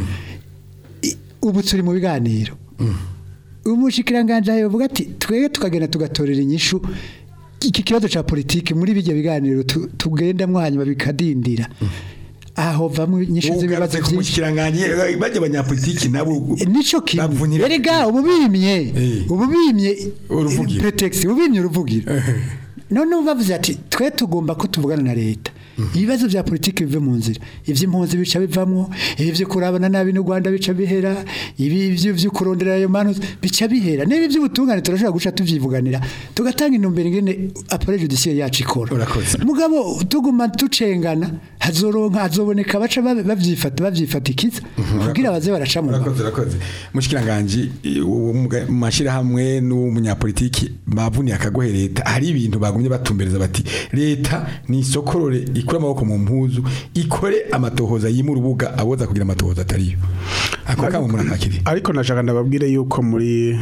I- ubu turi mu biganiro umushikiranganje yavuga ati twege tukagenda tugatorera inyishu iki kibazo ca politike muri bijya biganiro tu- tugendamwo hanyuma bikadindira aho vamwe inyishu z'ibibazo ugarutse ku byinshi mushikiranganje bajya abanyapolitiki nabo nico kimwe bavunira- erega ububimye Eh. ububimye Uruvugiro. pretext ububimye uruvugiro none bavuze ati twe tugomba ko tuvugana na leta ibibazo bya politiki bive mu nzira iby'impunzi bica bivamwo ibi byo kurabana nabi n'u Rwanda bica bihera ibi byo byo kurondera ayo manus bica bihera n'ibi by'ubutungane turashobora guca tuvyivuganira tugatanga intumbero ingene appareil judiciaire yacu ikora Urakoze. mugabo tuguma tucengana hazoronka hazoboneka baca babe- bavyifata bavyifatikiza kugira baze baraca mu urakoze urakoze mushikiranganje mu mashirahamwe n'umunyapolitiki bavuniye akagohe leta hari ibintu bagumye batumbereza bati leta ni isokorore ikura amaboko mu mpuzu ikore amatohoza yima urubuga aboza kugira amatohoza atariyo ako kamo murakakiri ariko nashaka ndababwire yuko muri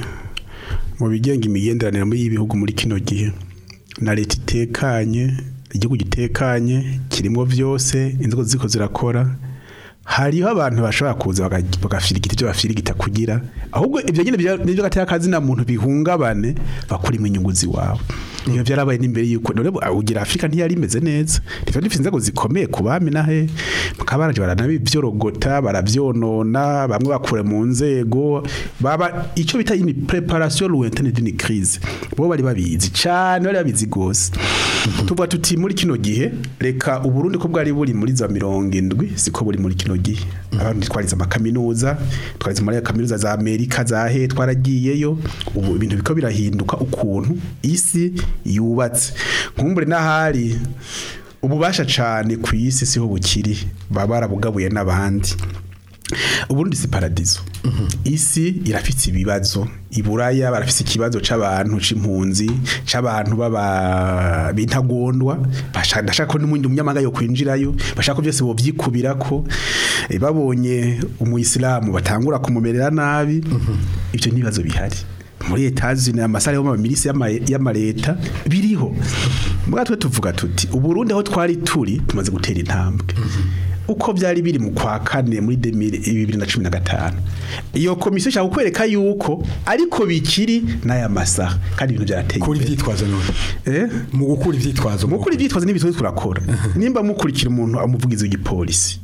mu bigenga imigenderanire muri y'ibihugu muri kino gihe na leta itekanye igihugu gitekanye kirimo byose inzego ziko zirakora hariho abantu bashobora kuza baga- bagafirigita ibyo bafirigita kugira ahubwo ibyo nyine bya- nibyo gatera akazi na muntu bihungabane bakurimo inyungu ziwawe iyo byarabaye n'imbere yuko none bu- ugira Afrika ntiyari imeze neza rero dufite inzego zikomeye ku bami nahe mukabaraje baranabivyorogota baravyonona bamwe bakure mu nzego baba ico bita une préparation lointaine d'une crise bo bari babizi cyane bari babizi gose tuvuga tuti muri kino gihe reka uburundi ko bwari buri muri za mirongo indwi siko buri muri kino gihe abantu twarize amakaminuza twarize muri kaminuza za Amerika za he twaragiyeyo ubu ibintu biko birahinduka ukuntu isi yubatse nkumbure n'ahari ububasha cyane ku isi siho bukiri baba barabugabuye n'abandi uburundi si paradizo isi irafite ibibazo iburaya barafite ikibazo c'abantu c'impunzi c'abantu baba bintagondwa bashaka ndashaka ko n'umundi munyamanga yo kwinjirayo bashaka ko byose bovyikubirako Eh, babonye umuyisilamu batangura kumumerera nabi ivyo nibazo bihari muri etazini amasare yo mu milisi y'ama- y'amareta biriho mbwa twe tuvuga tuti uburundi aho twari turi tumaze gutera intambwe uko byari biri mu kwa kane muri 2015 iyo komisiyo ishaka kukwereka yuko ariko bikiri n'aya masaha kandi ibintu byarateye kuri imbere. ivyitwazo none eh mu gukura ivyitwazo mukuri ibyitwazo n'ibitwazo turakora nimba mukurikira umuntu amuvugiza w'igipolisi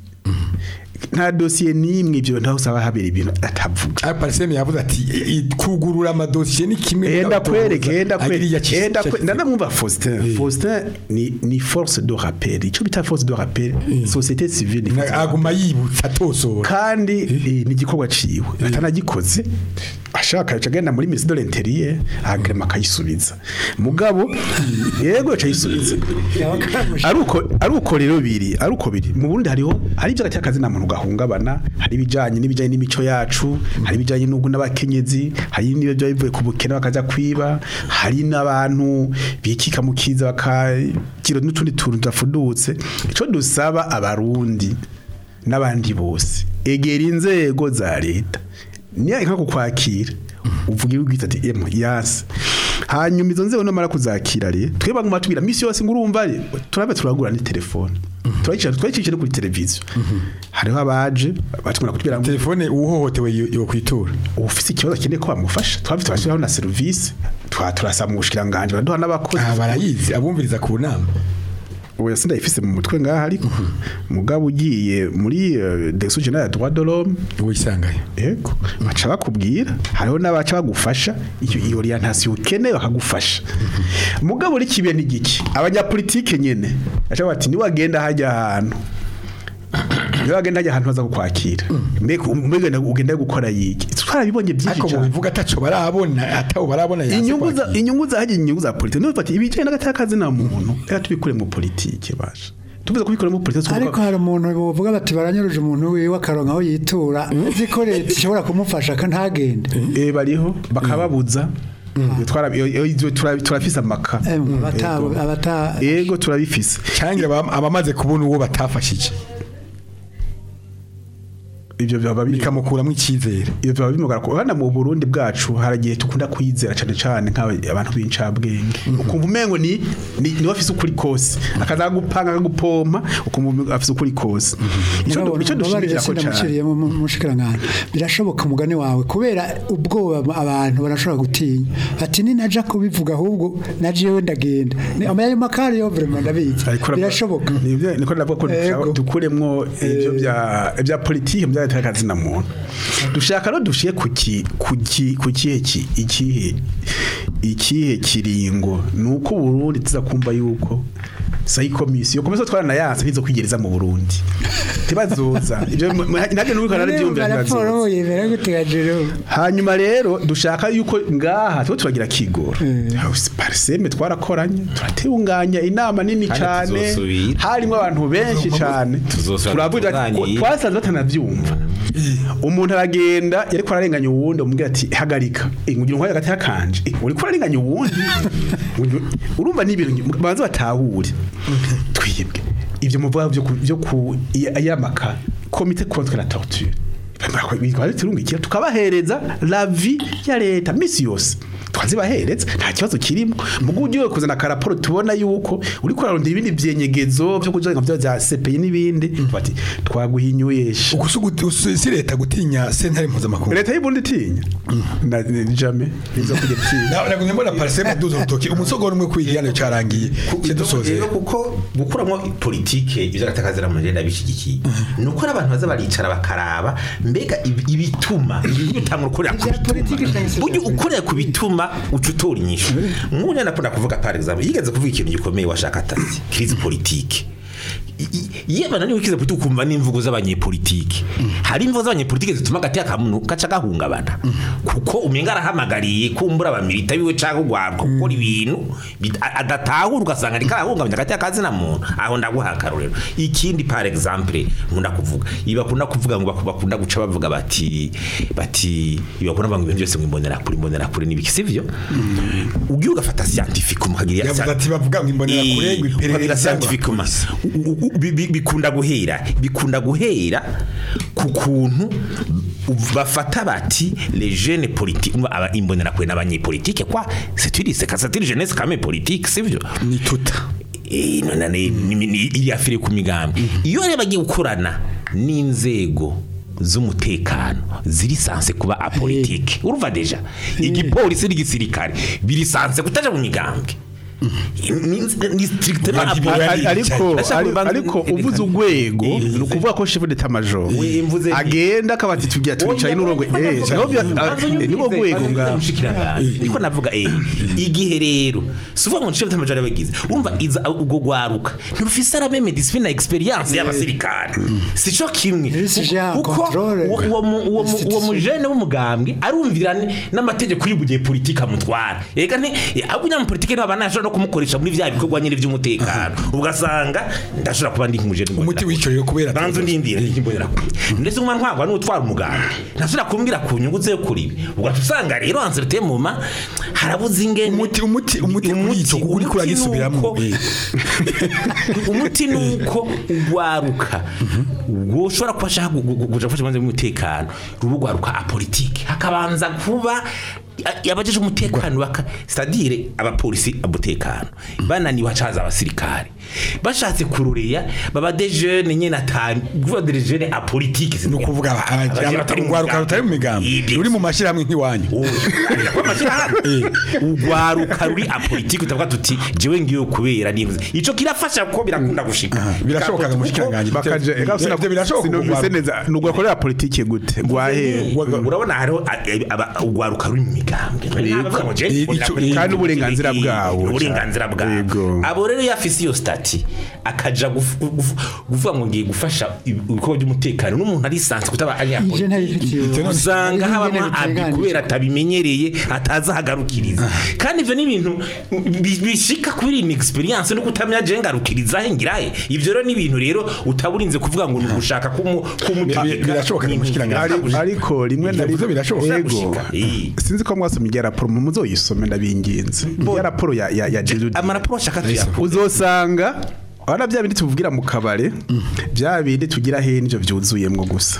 nta dosiye n'imwe ibyo ntaho usaba habera ibintu atavuga Pariseme yavuze ati i- i- kugurura amadosiye ni kimwe enda kwereke enda Agiriya kwereke ci- enda ci- kwe- ndamwumva Faustin Faustin ni ni force de rappel ico bita force de rappel société civile ni force de aguma yibutsa atosora kandi eh, ni igikorwa ciwe atanagikoze ashaka aca agenda muri ministre de l'intérieur ahagrema akayisubiza mugabo yego aca ayisubiza aruko aruko rero biri aruko biri mu Burundi hariho hari ibyo gatya kazi na muntu gahungabana hari ibijanye n'ibijanye n'imico yacu hari ibijanye n'ubwo n'abakenyezi hari n'ibyo bivuye ku bukene bakaja kwiba hari n'abantu bikika mu kiza bakakira n'utundi tuntu tudafudutse ico dusaba abarundi n'abandi bose egera inzego za leta niya nka kukwakira uvuga ibigwita ati emo yasi hanyuma izo nzego namara kuzakira re twebwe baguma tubwira misi yose ngo urumva re turabe turagura ni telefone turayicara twayicishe no kuri televiziyo hariho abaje batumira kutubwira ngo telefone uhohotewe yo yo kwitura ufise ikibazo akeneye ko bamufasha twabye twashyiraho na serivisi twa turasaba mu bushikiranganje baraduha n'abakozi ah barayizi abumviriza ku nama oya sindayifise mu mutwe ngaha ariko mugabo ugiye muri euh, direction générale des droits de l'homme wisangaye Ego, baca bakubwira hariho n'abaca bagufasha iyo iyo orientation ukeneye bakagufasha mugabo uri kibiye n'igiki abanyapolitike nyene baca bati ni wagenda hajya ahantu ni wagenda hajya ahantu baza kukwakira mbega mbega ugenda gukora yiki twarabibonye byinshi ariko cyane bivuga ataco barabona atawo barabona yanse inyungu za kwakira. inyungu za hajya inyungu za politike niba bati ibijyanye n'agatakazi na muntu reka tubikure mu politike basha tuvuze kubikora mu politike tuvuga- ariko hari umuntu bavuga bati baranyuruje umuntu wiwe akaronka aho yitura uzi ko leta ishobora kumufasha ntagende eh bariho bakababuza twara iyo- iyo- iyo tura- turafise amaka Emwe, abata- Ego. abata ego turabifise canke aba- abamaze kubona uwo batafashije ibyo byaba biri bikamukuramo icyizere ibyo byaba bimugara ko hano mu Burundi bwacu haragiye tukunda kwizera cyane cyane nk'abantu b'incabwenge ukumva umengo ni ni ni afise ukuri kose akaza gupanga akagupompa ukumva afise ukuri kose ico du- ico dushimikira ko cyane ndamuciriyemo mushikirangana birashoboka umugani wawe kubera ubwoba abantu barashobora gutinya ati ni naja kubivuga ahubwo naje yewe ndagenda Ni- amayayo makari yo vraiment ndabizi Ariko urabona- birashoboka Nibyo- niko ndavuga ko dushaka- Ego. dukuremwo ibyo bya bya politike bya leta y'akazi na muntu dushaka no dushiye ku ki ku ki ku kihe ki ikihe ikihe kiringo nuko Burundi tuza kumva yuko sayi komisiyo komisiyo twarana yanse ntizo kwigereza mu Burundi tibazoza ibyo ntabyo nuko narabyumvira raporo ntibazoza yemera gutegajero hanyuma rero dushaka yuko ngaha tuba turagira kigoro pariseme twarakoranye turatunganya inama nini Kandi cyane tuzosubira. harimo abantu benshi cyane Tuzosubira turavuga tuganire. twasanze batanabyumva umuntu aragenda yariko ararenganya uwundi umubwira ati hagarika Eh, ngugira nkwaye hagati yakanje Eh, uriko urarenganya uwundi Ngugira- urumva ni ibintu banze batahure twibwe ibyo muvuga byo ku- byo ku ya- yamaka komite contre la torture turungikiye tukabahereza la vie ya leta misi yose twazibahereza nta kibazo kirimo mugu ugiye kuzana karaporo tubona yuko uri kurarondera ibindi byenyegezo byo kujenga byo bya CPI n'ibindi bati twaguhinyuyesha ugusugu si leta gutinya sentare mpuzamakungu leta y'ubundi tinya na ni jamais izo kujya tinya Na- nagumye mbona pariseme duza urutoki umusogoro umwe kwigihano carangiye kidusoze rero kuko gukuramo politike ibyo gatakazira mu renda bishyigikiye ni uko abantu baza baricara bakaraba mbega ibi- ibituma ibintu bitanga ukorera ku bituma burya ukorera ku bituma uca utora inyishu nk'ubu rero nakunda kuvuga par exemple yigeze kuvuga ikintu gikomeye washaka atazi crise politique I- i- iyo bananiwe kiza politiki ukumva n'imvugo z'abanyepolitiki hari imvugo z'abanyepolitiki zituma agati akamuntu gaca gahungabana kuko umenga arahamagariye kumbura abamilita biwe cyangwa ugwarwa gukora ibintu bit- a- adatahura ugasanga ariko arahungabanya agati akazina muntu aho ndaguha akarorero ikindi par exemple nkunda kuvuga ibi bakunda kuvuga ngo baku- bakunda guca bavuga bati bati ibi bakunda bavuga ngo ibintu byose ngo imbonera kure imbonera kure n'ibiki sivyo ugiye ugafata scientifique mukagira yavuze ati bavuga ngo imbonerakure ngo iperereza ukagira scientifique ma- u- u- bi- bi- bikunda guhera bikunda guhera ku kuntu bafata bati les jeunes politiques aba imbonera kure n'abanyepolitike kwa c'est une c'est c'est une jeunesse quand même politique sivyo ni tuta Eh, none ni- ni- ni- iri afire ku migambi iyo rero bagiye gukorana n'inzego z'umutekano ziri sanse kuba apolitike urumva deja igipolisi n'igisirikare biri sanse kutaja mu migambi Ni- ni strictement Ari- apolitike. ari- ariko Ndashaka ari- kubanza- ariko uvuze urwego Eh, ni ukuvuga ko chef d'état major We, mvuze nti- agenda akabati tugiye twicaye n'urongo eh nibo rwego ngaho niko navuga eh igihe rero suvuga ngo nshife tamajara bagize urumva iza ubwo gwaruka ntirufise ara meme discipline na experience y'abasirikare sico kimwe Ese je ya kuko controle. uwo- uwo mu- uwo mu- uwo mujene w'umugambwe arumvira ni- n'amategeko y'ubugiye politique amutwara ega nti ahubwo nyamupolitike niba banashobora no kumukoresha muri vya bikorwa nyine by'umutekano ugasanga ndashobora kuba ndi nk'umujene umuti w'icyo rero kubera banza undindira n'imbonera kure ndetse umwana ntwagwa n'utwara umuganda ntashobora kumbwira ku nyungu ze kuri ibi ugaca usanga rero anzerite muma harabuze ingene umuti umuti umuti w'icyo kuko uri kuragisubiramo nuko- umuti ni uko ugwaruka ubwo ushobora kuba ashaka gu- gu- kuja gufasha imanza y'umutekano ruba ugwaruka apolitike hakabanza kuba abajeje umutekano baka c'est-à-dire abapolisi umutekano bananiwe hacaza abasirikare bashatse kurureya baba des jeunes nyene atanu kuvuga des jeunes apolitique ni ukuvuga aba- aba- urwaruka rutari mu migambi ruri mu mashyirahamwe nk'iwanyu ugwaruka ruri apolitike utavuga tuti jewe ngiyo kubera nivuze ico kirafasha kuko birakunda gushika birashoboka ngo mushikiranganje bakaje ega sina Ivyo birashoboka sinumvise kugwaruka. neza nugwakorera politike gute gwahe urabona hariho a- aba- ugwaruka ruri mu migambwe Ntabavuga ngo je, Ico- ndakora kandi uburenganzira politike, bwabo. uburenganzira Yego. bwabo abo rero iyo afise iyo stati akaja guf- guf- kuvuga ngo ngiye gufasha ibikorwa by'umutekano n'umuntu ari sanse kutaba ari ije ntabifitiye usanga habamo Ingene abi biteganije. kubera atabimenyereye atazahagarukiriza kandi ivyo ni ibintu bi- bishika kuri iyi experience no kutamenya je ngarukiriza he ngirahe ivyo rero ni ibintu rero utaburinze kuvuga ngo ni ugushaka kumu Bi- birashoboka ngo mushikiranganje. Ari- ariko rimwe na Ivyo birashoboka. Yego. Gushika. Eh. sinzi ko mwasomye irya raporo mu muzoyisome ndabinginze irya raporo ya ya ya Jesuit amaraporo ashaka tuyakora uzosanga Wana bya bindi tuvugira mu kabare bya bindi tugira henjo byuzuyemwo gusa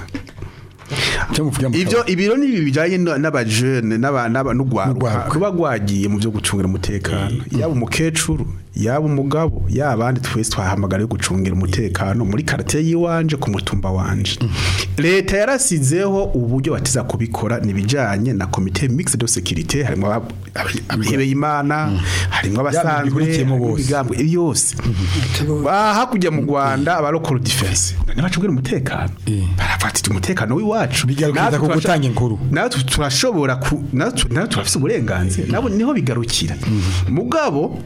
cyo muvuga mu ivyo ibiro ni ibi bijanye na- n'abajene n'aba- n'aba- n'ugwaruka N'ugwaruka. ruba rwagiye mu byo gucungira umutekano yaba umukecuru yaba umugabo yaba abandi twese twahamagara yo gucungira umutekano muri karate yiwanje ku mutumba wanje leta yarasizeho uburyo batiza kubikora nibijanye na komite mixed de sécurité harimo aba- abihebeye imana harimo abasanzwe bihurikiyemo bose. imigambwe yose Ba- hakurya mu Rwanda aba local defense ntibacungira umutekano barafatira umutekano w'iwacu Bigarukira Natwe ku turasho- gutanga inkuru. natwe turashobora ku natwe natwe turafise uburenganzira nabo niho bigarukira mugabo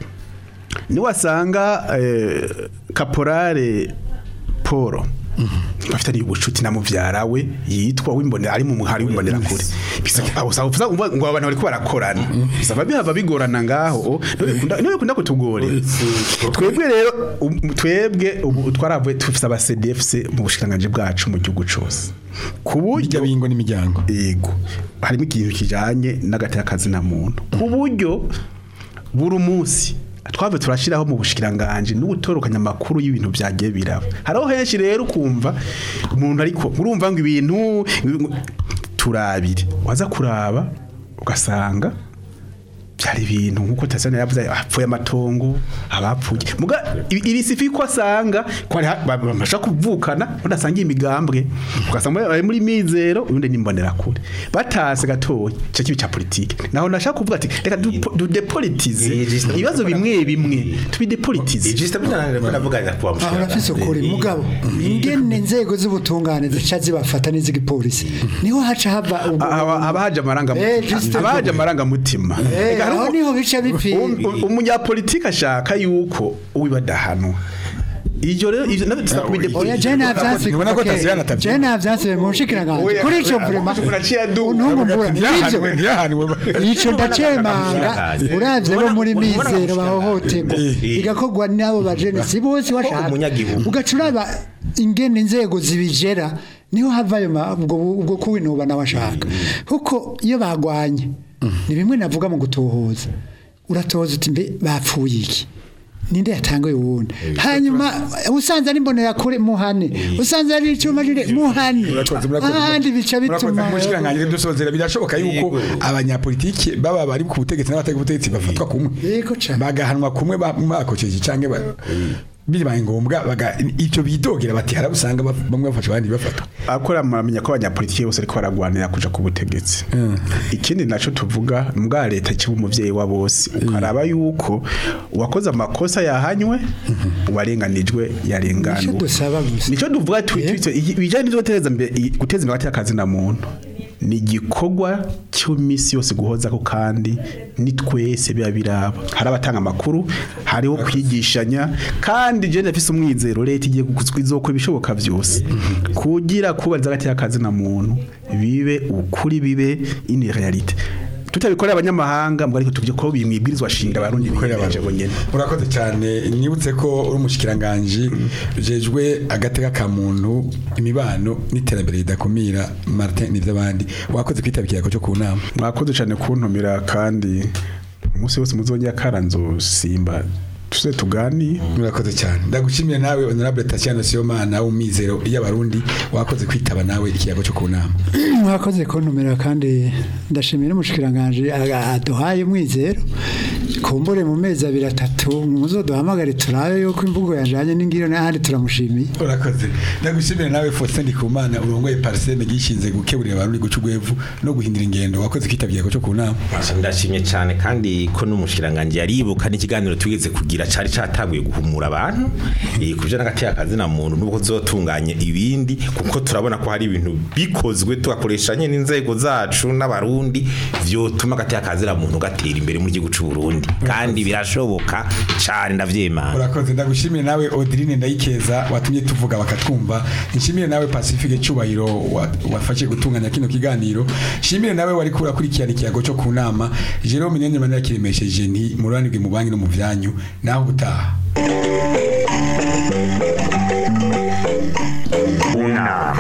niwasanga eh, kaporale Paul bafite ari ubucuti na muvyara we yitwa wimbonera ari mu muhari wimbonera kure bisa aho saho uvuga ngo ngo abantu bariko barakorana bisaba bihava bigorana ngaho niwe bikunda- niwe bikunda kutugore twebwe rero um, twebwe ubu twaravuye tufise aba CDFC mu bushikanganje bwacu mu gihugu cose ku buryo bijya bingo n'imiryango yego harimo ikintu kijanye n'agatakazi na muntu ku buryo buri munsi twave turashiraho mu bushikiranganje n'ubutorokanya amakuru y'ibintu byagiye biraba hariho henshi rero ukumva umuntu ariko urumva ngo ibintu turabire waza kuraba ugasanga byari ibintu nkuko Tanzania yavuze hapfuye amatongo abapfuye muga ibi ibi sifi ko asanga ko ari ha- ba- bamasha kuvukana badasanga imigambwe ugasanga bari muri mizero ubundi nimbonera kure batase gatoya cyo kibi cya politike naho nashaka kuvuga ati reka du- du depolitize Eh, just- ibibazo bimwe bimwe tubidepolitize Ijista binanira ko navugana kuba aho urafise ukuri mugabo ingene inzego z'ubutungane zica zibafata n'iz'igipolisi niho haca hava ubwo- Aba- abahaje amaranga Eh, just- abahaje amaranga mutima Eh, aho niho bica bipfira umunyapolitike ashaka yuko uwibadahanwa ivyo rero ivyo navyo tuza oya kubidepolitize je navyanse Ntibona ko Taziyana atabyibuha. je navyanse mu nshikiranganje Oya, kuri ico oya, vrema uraciye adu- untumbura nivyo ntiyahanwe ntiyahanwe ico ndacemanga uravye bo muri Ubona- ubona mizero gushika- bahohoterwa igakorwa n'abo bajene si bose washaka umunyagihugu. ugaca uraba ingene inzego zibijera niho hava ayo ma- ubwo ubwo kuwinuba nawe ashaka kuko iyo bagwanye ni bimwe navuga mu gutohoza uratohoza uti mbe bapfuye iki ninde yatangaye uwundi hanyuma usanze ari mbonera kure muhane usanze ari icyuma jire muhane Murakoze, murakoze. ahandi bica Murakoze, bituma mushikiranganje dusozera birashoboka yuko abanyapolitiki baba bari ku butegetsi n'abatari ku butegetsi bafatwa kumwe Yego cane. bagahanwa kumwe ba- bakoceje canke ba- bibaye ngombwa baga icyo bidogera bati harabusanga bamwe bafasha abandi bafatwa akora muramenya ko abanyapolitiki bose ariko baragwanira kuja ku butegetsi ikindi naco tuvuga mbwa leta kiba umuvyeyi wa bose ukaraba yuko uwakoze amakosa yahanywe uwarenganijwe icyo yarenganwe dusaba gusa nico duvuga twitwitse ibijanye n'ivyo guteza imbere i- guteza imbere hagati y'akazi na muntu ni igikorwa cy'imisi yose guhoza ko kandi ni twese biba biraba hari abatanga amakuru hariho kwigishanya kandi je ndafise umwizero leta igiye kuzokora ibishoboka byose kugira kubariza hagati y'akazi na muntu bibe ukuri bibe ini realite tutabikorera abanyamahanga mbwo ariko tuvye ko bimwibwirizwa shinga abarundi biyemeje bonyene urakoze cyane nibutse ko uri umushikiranganji ujejwe agateka ka muntu imibano n'iterambere ridakumira Martin n'ivy'abandi wakoze kwitabikira ko cyo ku nama mwakoze cyane kuntumira kandi umunsi wose muzongera karanzo simba tuze tuganire murakoze cyane ndagushimiye nawe honorable Tatiana Siyomana w'umizero y'abarundi wakoze kwitaba nawe ikiyago cyo ku nama mwakoze kuntumira kandi ndashimira umushikiranganje a- aduhaye umwizero kumbure mu mezi abiri atatu muzo duhamagare turabe yuko imvugo yajanye n'ingiro n'ahandi turamushimiye urakoze ndagushimira nawe Faustin Ndikumana urongoye Parseme gishinze gukeburira abarundi guca ugwevu no guhindura ingendo wakoze kwitaba ikiyago cyo ku nama Masha ndashimye cyane kandi ko n'umushiranganje yaribuka n'ikiganiro tugeze kugira cari cataguye guhumura abantu eh kuje n'agati akazina muntu nubwo zotunganye ibindi kuko turabona ko hari ibintu bikozwe tugakoreshanye n'inzego zacu n'abarundi vyotuma agati akazina muntu gatera imbere mu gihugu c'u Burundi kandi birashoboka cyane ndavyemana urakoze ndagushimire nawe Odrine ndayikeza watumye tuvuga bakatwumva nshimire nawe Pacifique Cyubahiro wa- wafashe gutunganya kino kiganiro nshimire nawe wari kurakurikirana ikiyago cyo ku nama Jerome Nyene manira kiremesheje nti muranirwe mu banki no mu vyanyu naho gutaha Una.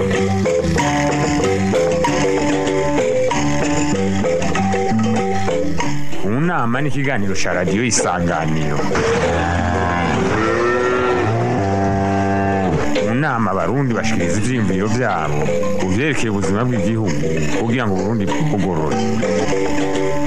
Unama ni ikiganiro cya radiyo isanganiro mu nama abarundi bashikiriza ivyiyumviro vyabo ku vyerekeye ubuzima bw'igihugu kugira ngo uburundi bugorore